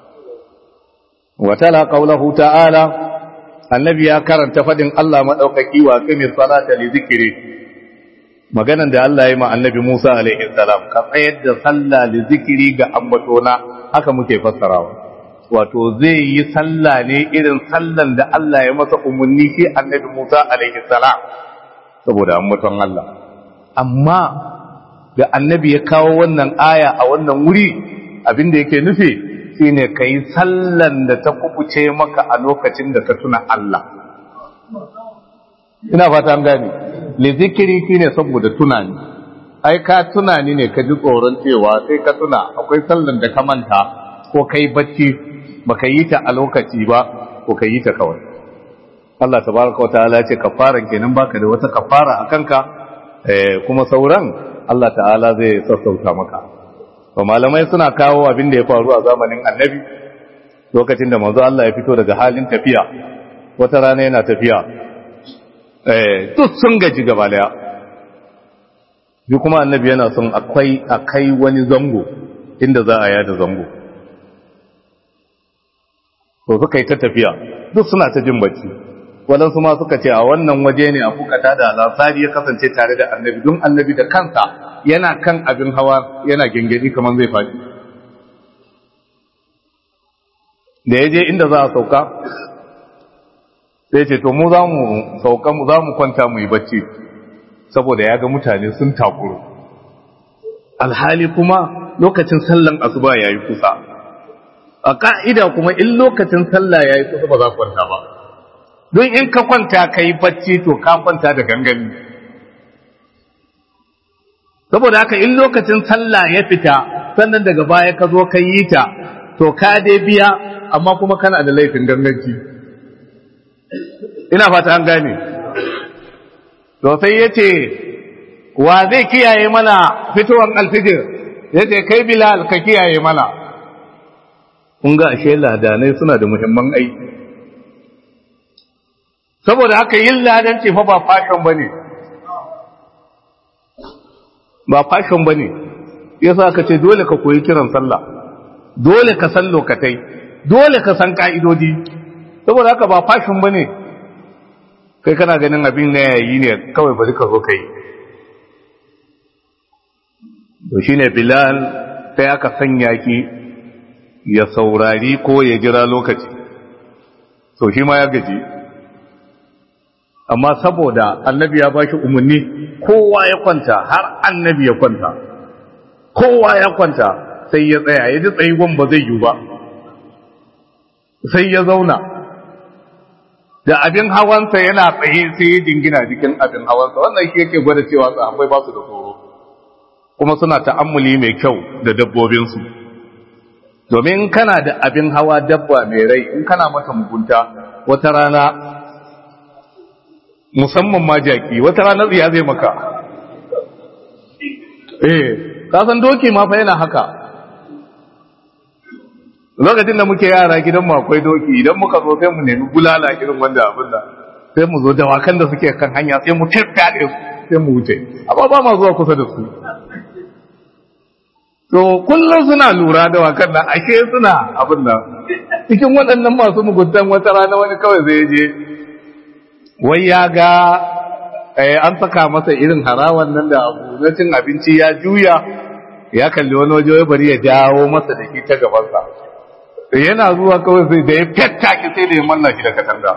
watala qaulahu ta'ala annabi ya karanta fadin Allah madaukaki wa qimi salata li zikri maganan da Allah ya yi ma annabi Musa alaihi salam ka tsayar da sallah li zikri ga ambatona haka muke fassarawa wato zai yi sallah ne irin sallan da Allah ya masa umarni shi annabi Musa alaihi salam saboda ambaton Allah amma da annabi ya kawo wannan aya a wannan wuri abinda yake nufi shine kai sallan da ta kubuce maka a lokacin da ka tuna Allah ina fata an gane li zikiri shine saboda tunani ai ka tunani ne ka ji tsoron cewa sai ka tuna akwai sallan da ka manta ko kai bacci baka yi ta a lokaci ba ko ka yi ta kawai Allah tabaraka wataala ya ce kafaran kenan baka da wata kafara a kanka eh kuma sauran Allah ta'ala zai sassauta maka to malamai suna kawo abin da ya faru a zamanin annabi lokacin da manzo Allah ya fito daga halin tafiya wata rana yana tafiya eh duk sun gaji gaba daya bi kuma annabi yana son akwai akai wani zango inda za a yada zango to suka yi ta tafiya duk suna ta jin bacci waɗansu ma suka ce a wannan waje ne a fukata da alasari ya kasance tare da annabi don annabi da kansa yana kan abin hawa yana gengedi kamar zai faɗi da ya je inda za a sauka sai ce to mu za mu sauka mu za mu kwanta mu yi bacci saboda ya ga mutane sun takuru alhali kuma lokacin sallan asuba ya yi kusa a ka'ida kuma in lokacin sallah ya yi kusa ba za ku kwanta ba don in ka kwanta ka yi bacci to ka kwanta da gangami saboda haka in lokacin sallah ya fita sannan daga baya ka zo ka yi ta to ka dai biya amma kuma kana da laifin ganganci ina fata an gane to sai ya ce wa zai kiyaye mana fitowar alfijir ya ce kai bilal ka kiyaye mana kun ga ashe ladanai suna da muhimman aiki saboda haka yin ladanci fa ba fashion bane ba fashion bane yasa ka ce dole ka koyi kiran sallah dole ka san lokatai dole ka san ka'idodi saboda haka ba fashion bane kai kana ganin abin na yayi ne kawai bari ka zo kai to shine bilal sai aka sanya ki ya saurari ko ya jira lokaci to shi ma ya gaji amma saboda annabi ya bashi umarni kowa ya kwanta har annabi ya kwanta kowa ya kwanta sai ya tsaya ya ji tsayuwan ba zai yi ba sai ya zauna da abin hawansa yana tsaye sai ya dingina jikin abin hawansa wannan shi yake gwada cewa sahabbai ba su da tsoro kuma suna ta'ammuli mai kyau da dabbobinsu domin kana da abin hawa dabba mai rai in kana mata mugunta wata rana musamman ma jaki wata rana tsiya zai maka eh kasan doki ma fa yana haka lokacin da muke yara gidan mu akwai doki idan muka zo sai mu nemi bulala irin wanda abin da sai mu zo dawakan da suke kan hanya sai mu tafiya su sai mu wuce amma ba ma zuwa kusa da su to kullum suna lura da wakan nan ashe suna abin nan cikin waɗannan masu muguntan wata rana wani kawai zai je wai ya ga an saka masa irin harawan nan da abu na cin abinci ya juya ya kalli wani waje wai bari ya jawo masa da shi ta gabansa yana zuwa kawai sai da ya fettaki sai da ya manna shi da katanga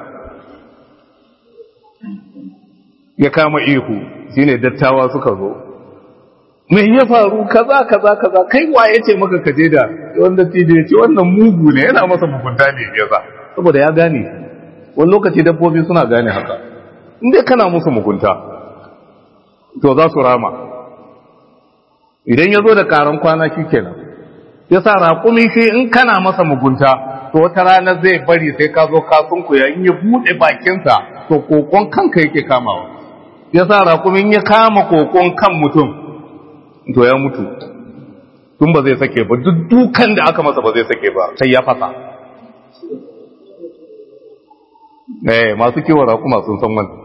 ya kama ihu shine dattawa suka zo mai ya faru kaza kaza kaza kai wa ya ce maka kaje da wanda tije ya ce wannan mugu ne yana masa mugunta ne ya sa saboda ya gane wani lokaci dabbobi suna gane haka inda kana musu mugunta to za su rama idan ya zo da karan kwana shi kenan ya sa raƙumi shi in kana masa mugunta to wata rana zai bari sai ka zo ka sunkuya in ya buɗe bakinsa to kokon kanka yake kamawa ya sa raƙumin ya kama kokon kan mutum to ya mutu tun ba zai sake ba duk dukan da aka masa ba zai sake ba sai ya fasa eh masu kiwon raƙuma sun san wannan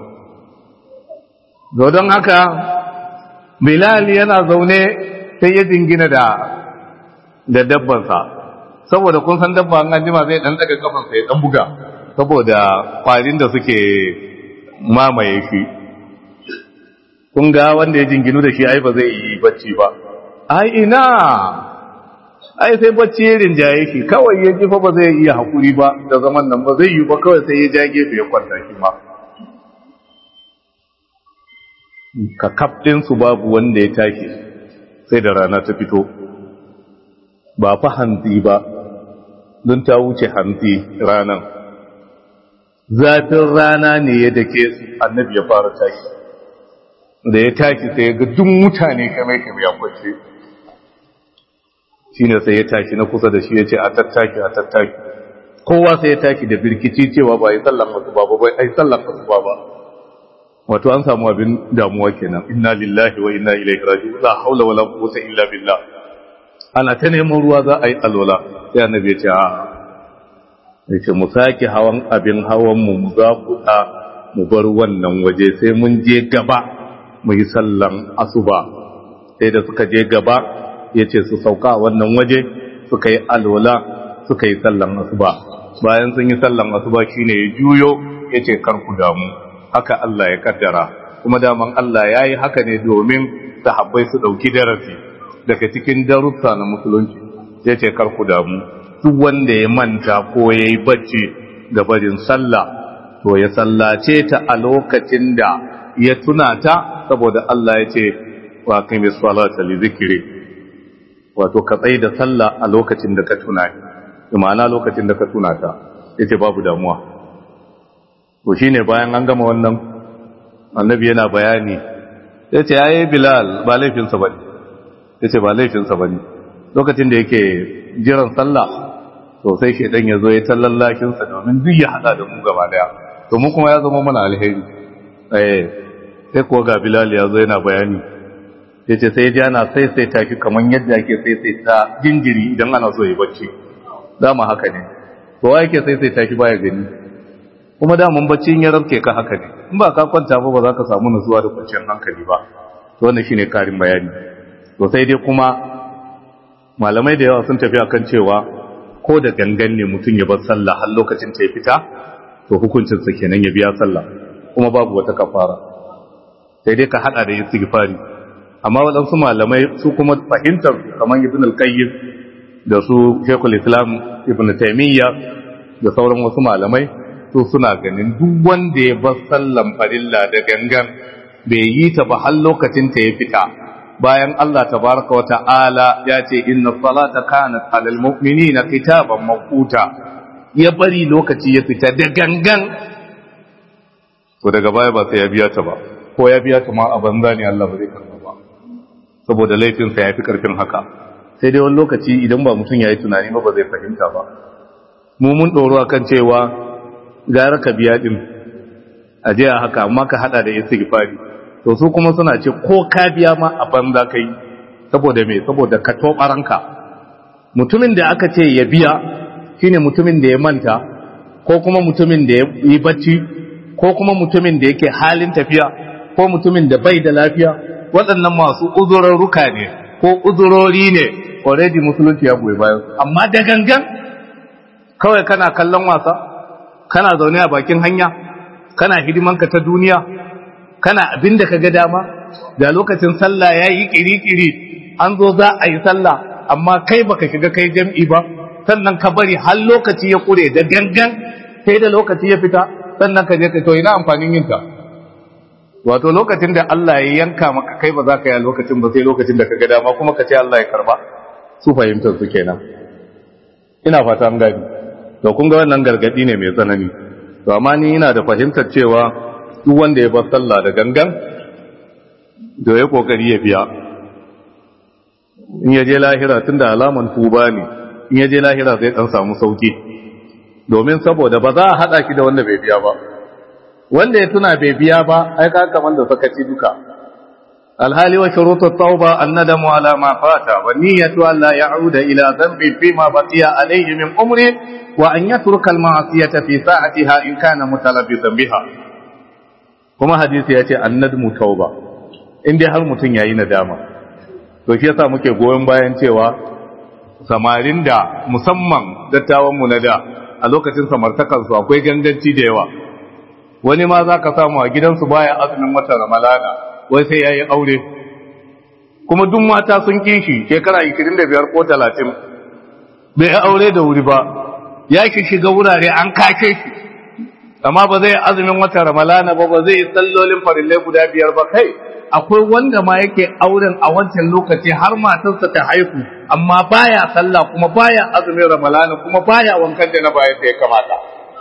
don haka bilal yana zaune sai ya jingina da da dabbansa saboda kun san dabba an jima zai dan daga kafansa ya dan buga saboda kwarin da suke mamaye shi kun ga wanda ya jinginu da shi ai ba zai yi bacci ba ai ina ai sai bacci ya rinjaye shi kawai ya jifa ba zai iya hakuri ba da zaman nan ba zai yi ba kawai sai ya ja gefe ya kwanta shi ma ka kaftin su babu wanda ya tashi sai da rana ta fito ba fa hantsi ba don ta wuce hantsi ranan zafin rana ne ya dake su annabi ya fara tashi da ya tashi sai ya ga duk mutane kame kame ya kwace shi ne sai ya tashi na kusa da shi ya ce a tattaki a tattaki kowa sai ya tashi da birkici cewa ba yi sallan masu ba ba ai sallan masu ba ba wato an samu abin damuwa kenan inna lillahi wa inna ilaihi raji'un la haula wala quwwata illa billah ana ta neman ruwa za a yi alwala sai annabi ya ce a ya ce mu sake hawan abin hawan mu mu za ku mu bar wannan waje sai mun je gaba mu yi sallan asuba sai da suka je gaba ya ce su sauka a wannan waje suka yi alwala suka yi sallan asuba bayan sun yi sallan asuba shine ya juyo ya ce kar ku damu haka Allah ya kaddara kuma daman Allah ya yi haka ne domin sahabbai su ɗauki darasi daga cikin darussa na musulunci ya ce kar ku damu duk wanda ya manta ko ya yi bacci da barin sallah to ya sallace ta a lokacin da ya tuna ta saboda Allah ya ce wa kai salata li zikri wato ka tsaye da sallah a lokacin da ka tuna ma'ana lokacin da ka tuna ta yace babu damuwa to shine bayan an gama wannan annabi yana bayani yace yayi bilal ba laifin sa bane yace ba laifin sa bane lokacin da yake jiran sallah to sai shedan ya zo ya tallallakin sa domin duk ya hada da mu gaba daya to mu kuma ya zama mana alheri eh sai kuwa ga bilal ya zo yana bayani ya ce sai ji ana saisaita shi kamar yadda ake saisaita jinjiri idan ana so ya bacci dama haka ne to wa yake saisaita shi baya gani kuma da mun bacci in ya rabke ka haka ne in ba ka kwanta ba ba za ka samu nutsuwa da kwanciyar hankali ba to wannan shine karin bayani to sai dai kuma malamai da yawa sun tafi akan cewa ko da gangan ne mutum ya bar sallah har lokacin ta ya fita to hukuncin sa kenan ya biya sallah kuma babu wata kafara sai dai ka hada da istighfari amma waɗansu malamai su kuma fahimtar kamar ibn al-qayyim da su shekul islam ibn taymiya da sauran wasu malamai su suna ganin duk wanda ya bar sallan farilla da gangan bai yi ta ba har lokacin ta ya fita bayan Allah tabaraka wa ta'ala ya ce inna salata kanat alal mu'minina kitaban mawquta ya bari lokaci ya fita da gangan to daga baya ba sai ya biya ta ba ko ya biya ta ma a banza ne Allah ba zai karba ba saboda laifinsa ya fi karfin haka sai dai wani lokaci idan ba mutum ya yi tunani ba ba zai fahimta ba mu mun ɗoro akan cewa gara ka biya ɗin a je a haka amma ka haɗa da istighfari to su kuma suna ce ko ka biya ma a banza ka yi saboda me saboda ka tobaranka mutumin da aka ce ya biya shine mutumin da ya manta ko kuma mutumin da ya yi bacci ko kuma mutumin da yake halin tafiya ko mutumin da bai da lafiya waɗannan masu uzurarruka ne ko uzurori ne already musulunci ya goyi bayan amma da gangan kawai kana kallon wasa kana zaune a bakin hanya kana hidimanka ta duniya kana abin da ka ga dama da lokacin sallah ya yi kiri-kiri an zo za a yi sallah amma kai baka shiga kai jam'i ba sannan ka bari har lokaci ya kure da gangan sai da lokaci ya fita sannan ka je ka to ina amfanin yin ta wato lokacin da Allah ya yanka maka kai ba za ka yi lokacin ba sai lokacin da ka ga dama kuma ka ce Allah ya karba su fahimtar su kenan ina fata an gani to kun ga wannan gargadi ne mai tsanani to amma ni ina da fahimtar cewa duk wanda ya bar sallah da gangan da ya kokari ya biya in ya je lahira tunda alaman tuba ne in ya je lahira zai dan samu sauki domin saboda ba za a hada ki da wanda bai biya ba wanda ya tuna bai biya ba ai ka kaman da sakaci duka alhali wa shurutu tauba annadamu ala ma fata wa niyyatu an la ya'uda ila dhanbin fima baqiya alayhi min umri wa an yatruka al ma'siyata fi sa'atiha in kana mutalabbisan biha kuma hadisi yace annadmu tauba in dai har mutun yayi nadama to shi yasa muke goyon bayan cewa samarin da musamman dattawan mu na da a lokacin samartakansu akwai ganganci da yawa wani ma za ka samu a gidansu baya azumin wata ramalana wai sai ya yi aure kuma duk mata sun kishi shekara 25 ko 30 bai yi aure da wuri ba ya ki shiga wurare an kake shi amma ba zai azumin wata ramalana ba ba zai yi sallolin farillai guda biyar ba kai akwai wanda ma yake auren a wancan lokaci har matarsa ta haihu amma baya sallah kuma baya azumin ramalana kuma baya wankan da na bayan da ya kamata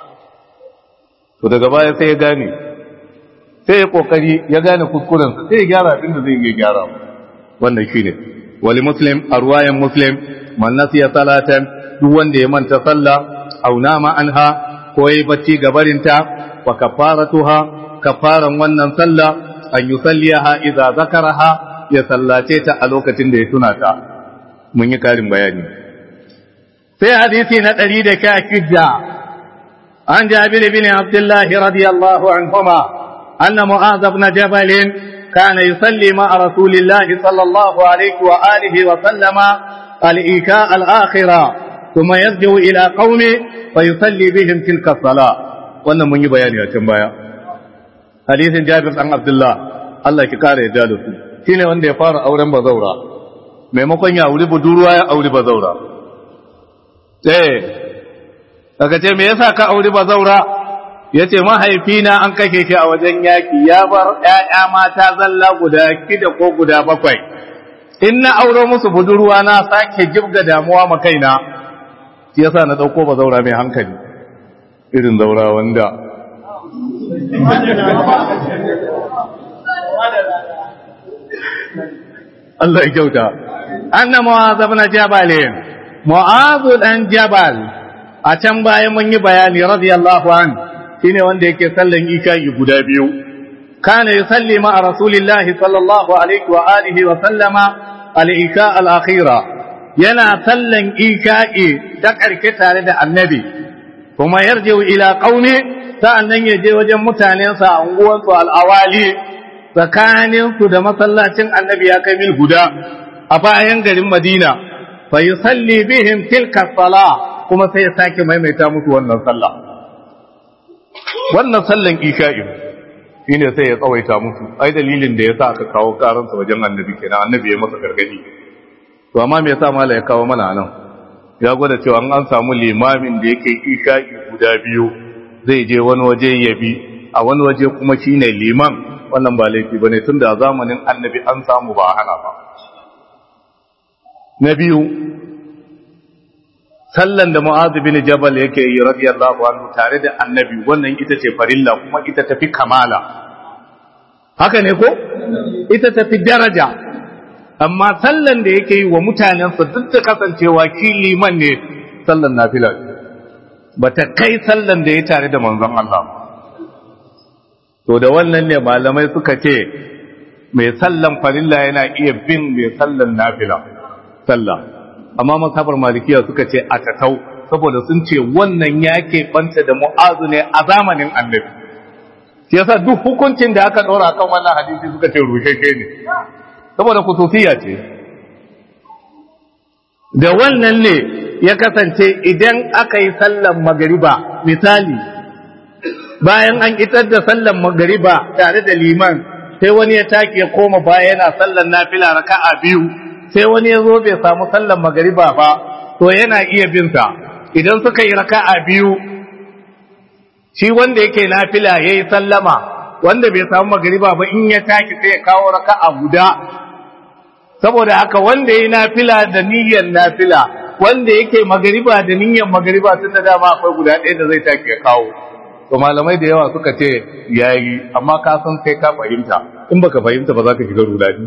to daga baya sai ya gane sai ya kokari ya gane kuskurensa sai ya gyara abin da zai iya gyara wannan shine wali muslim a ruwayan muslim man nasiya salatan duk wanda ya manta sallah aw nama anha ko yayi bacci gabarinta wa kafaratuha kafaran wannan sallah an yusalliha idza zakaraha ya sallace ta a lokacin da ya tuna ta mun yi karin bayani sai hadisi na 116 عن جابر بن عبد الله رضي الله عنهما أن معاذ بن جبل كان يصلي مع رسول الله صلى الله عليه وآله وسلم الإيكاء الآخرة ثم يرجع إلى قومه فيصلي بهم تلك الصلاة وأن من يبيان يا تنبايا حديث جابر عن عبد الله الله كقال يجالس shine wanda ya fara auren bazaura maimakon ya auri budurwa ya auri bazaura eh daga ce me yasa ka auri bazaura yace mahaifina an kake shi a wajen yaki ya bar ƴaƴa mata zalla guda kida ko guda bakwai in na auro musu budurwa na sake jibga damuwa ma kaina shi yasa na dauko bazaura mai hankali irin zaura wanda Allah ya kyauta anna mu'adh ibn jabal mu'adh dan jabal a can bayan mun yi bayani radiyallahu an shine wanda yake sallan ika'i guda biyu kana yusalli ma rasulillahi sallallahu alaihi wa alihi wa sallama al-ika al-akhira yana sallan ika'i ta karke tare da annabi kuma yarjiu ila qaumi sa'annan ya je wajen mutanensa a unguwansu al'awali tsakaninsu da masallacin annabi ya kai mil guda a bayan garin madina fa yi salli bihim tilka sala kuma sai ya sake maimaita musu wannan sallah wannan sallan isha'i shine sai ya tsawaita musu ai dalilin da yasa aka kawo karansa wajen annabi kenan annabi ya masa gargadi to amma me yasa mala ya kawo mana nan ya gwada cewa an samu limamin da yake isha'i guda biyu zai je wani waje ya bi a wani waje kuma shine liman wannan ba laifi bane tunda a zamanin annabi an samu ba hana ba na biyu sallan da Mu'adh bin Jabal yake yi radiyallahu anhu tare da Annabi wannan ita ce farilla kuma ita tafi kamala haka ne ko ita tafi daraja amma sallan da yake yi wa mutanensa duk da kasancewa ki liman ne sallan nafila bata kai sallan da ya tare da manzon Allah to da wannan ne malamai suka ce mai sallan farilla yana iya bin mai sallan nafila sallah amma masabar malikiya suka ce a tatau saboda sun ce wannan ya banta da mu'azu ne a zamanin annabi shi yasa duk hukuncin da aka ɗora kan wannan hadisi suka ce rusheshe ne saboda kusufiya ce da wannan ne ya kasance idan aka yi sallan magariba misali bayan an itar da sallan magariba tare da liman sai wani ya take ya koma baya yana sallan nafila raka'a biyu sai wani ya zo bai samu sallan magariba ba to yana iya bin sa idan suka yi raka'a biyu shi wanda yake nafila yayi sallama wanda bai samu magariba ba in ya taki sai ya kawo raka'a guda saboda haka wanda yayi nafila da niyyar nafila wanda yake magariba da niyyar magariba tun da dama akwai guda ɗaya da zai taki ya kawo to malamai da yawa suka ce yayi amma ka san sai ka fahimta in baka fahimta ba za ka shiga rudani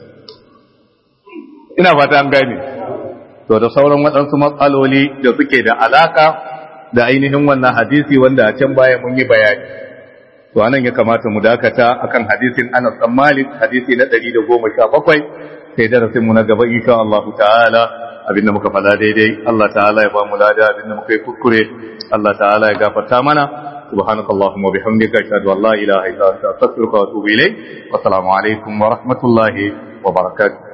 ina fata an gane to da sauran waɗansu matsaloli da suke da alaka da ainihin wannan hadisi wanda a can baya mun yi bayani to anan ya kamata mu dakata akan hadisin Anas bin Malik hadisi na 117 sai darasin mu na gaba insha Allah ta'ala abinda muka fada daidai Allah ta'ala ya ba mu lada abinda muka yi kuskure Allah ta'ala ya gafarta mana سبحانك اللهم وبحمدك أشهد أن لا إله إلا أنت أستغفرك وأتوب إليك والسلام عليكم ورحمة الله وبركاته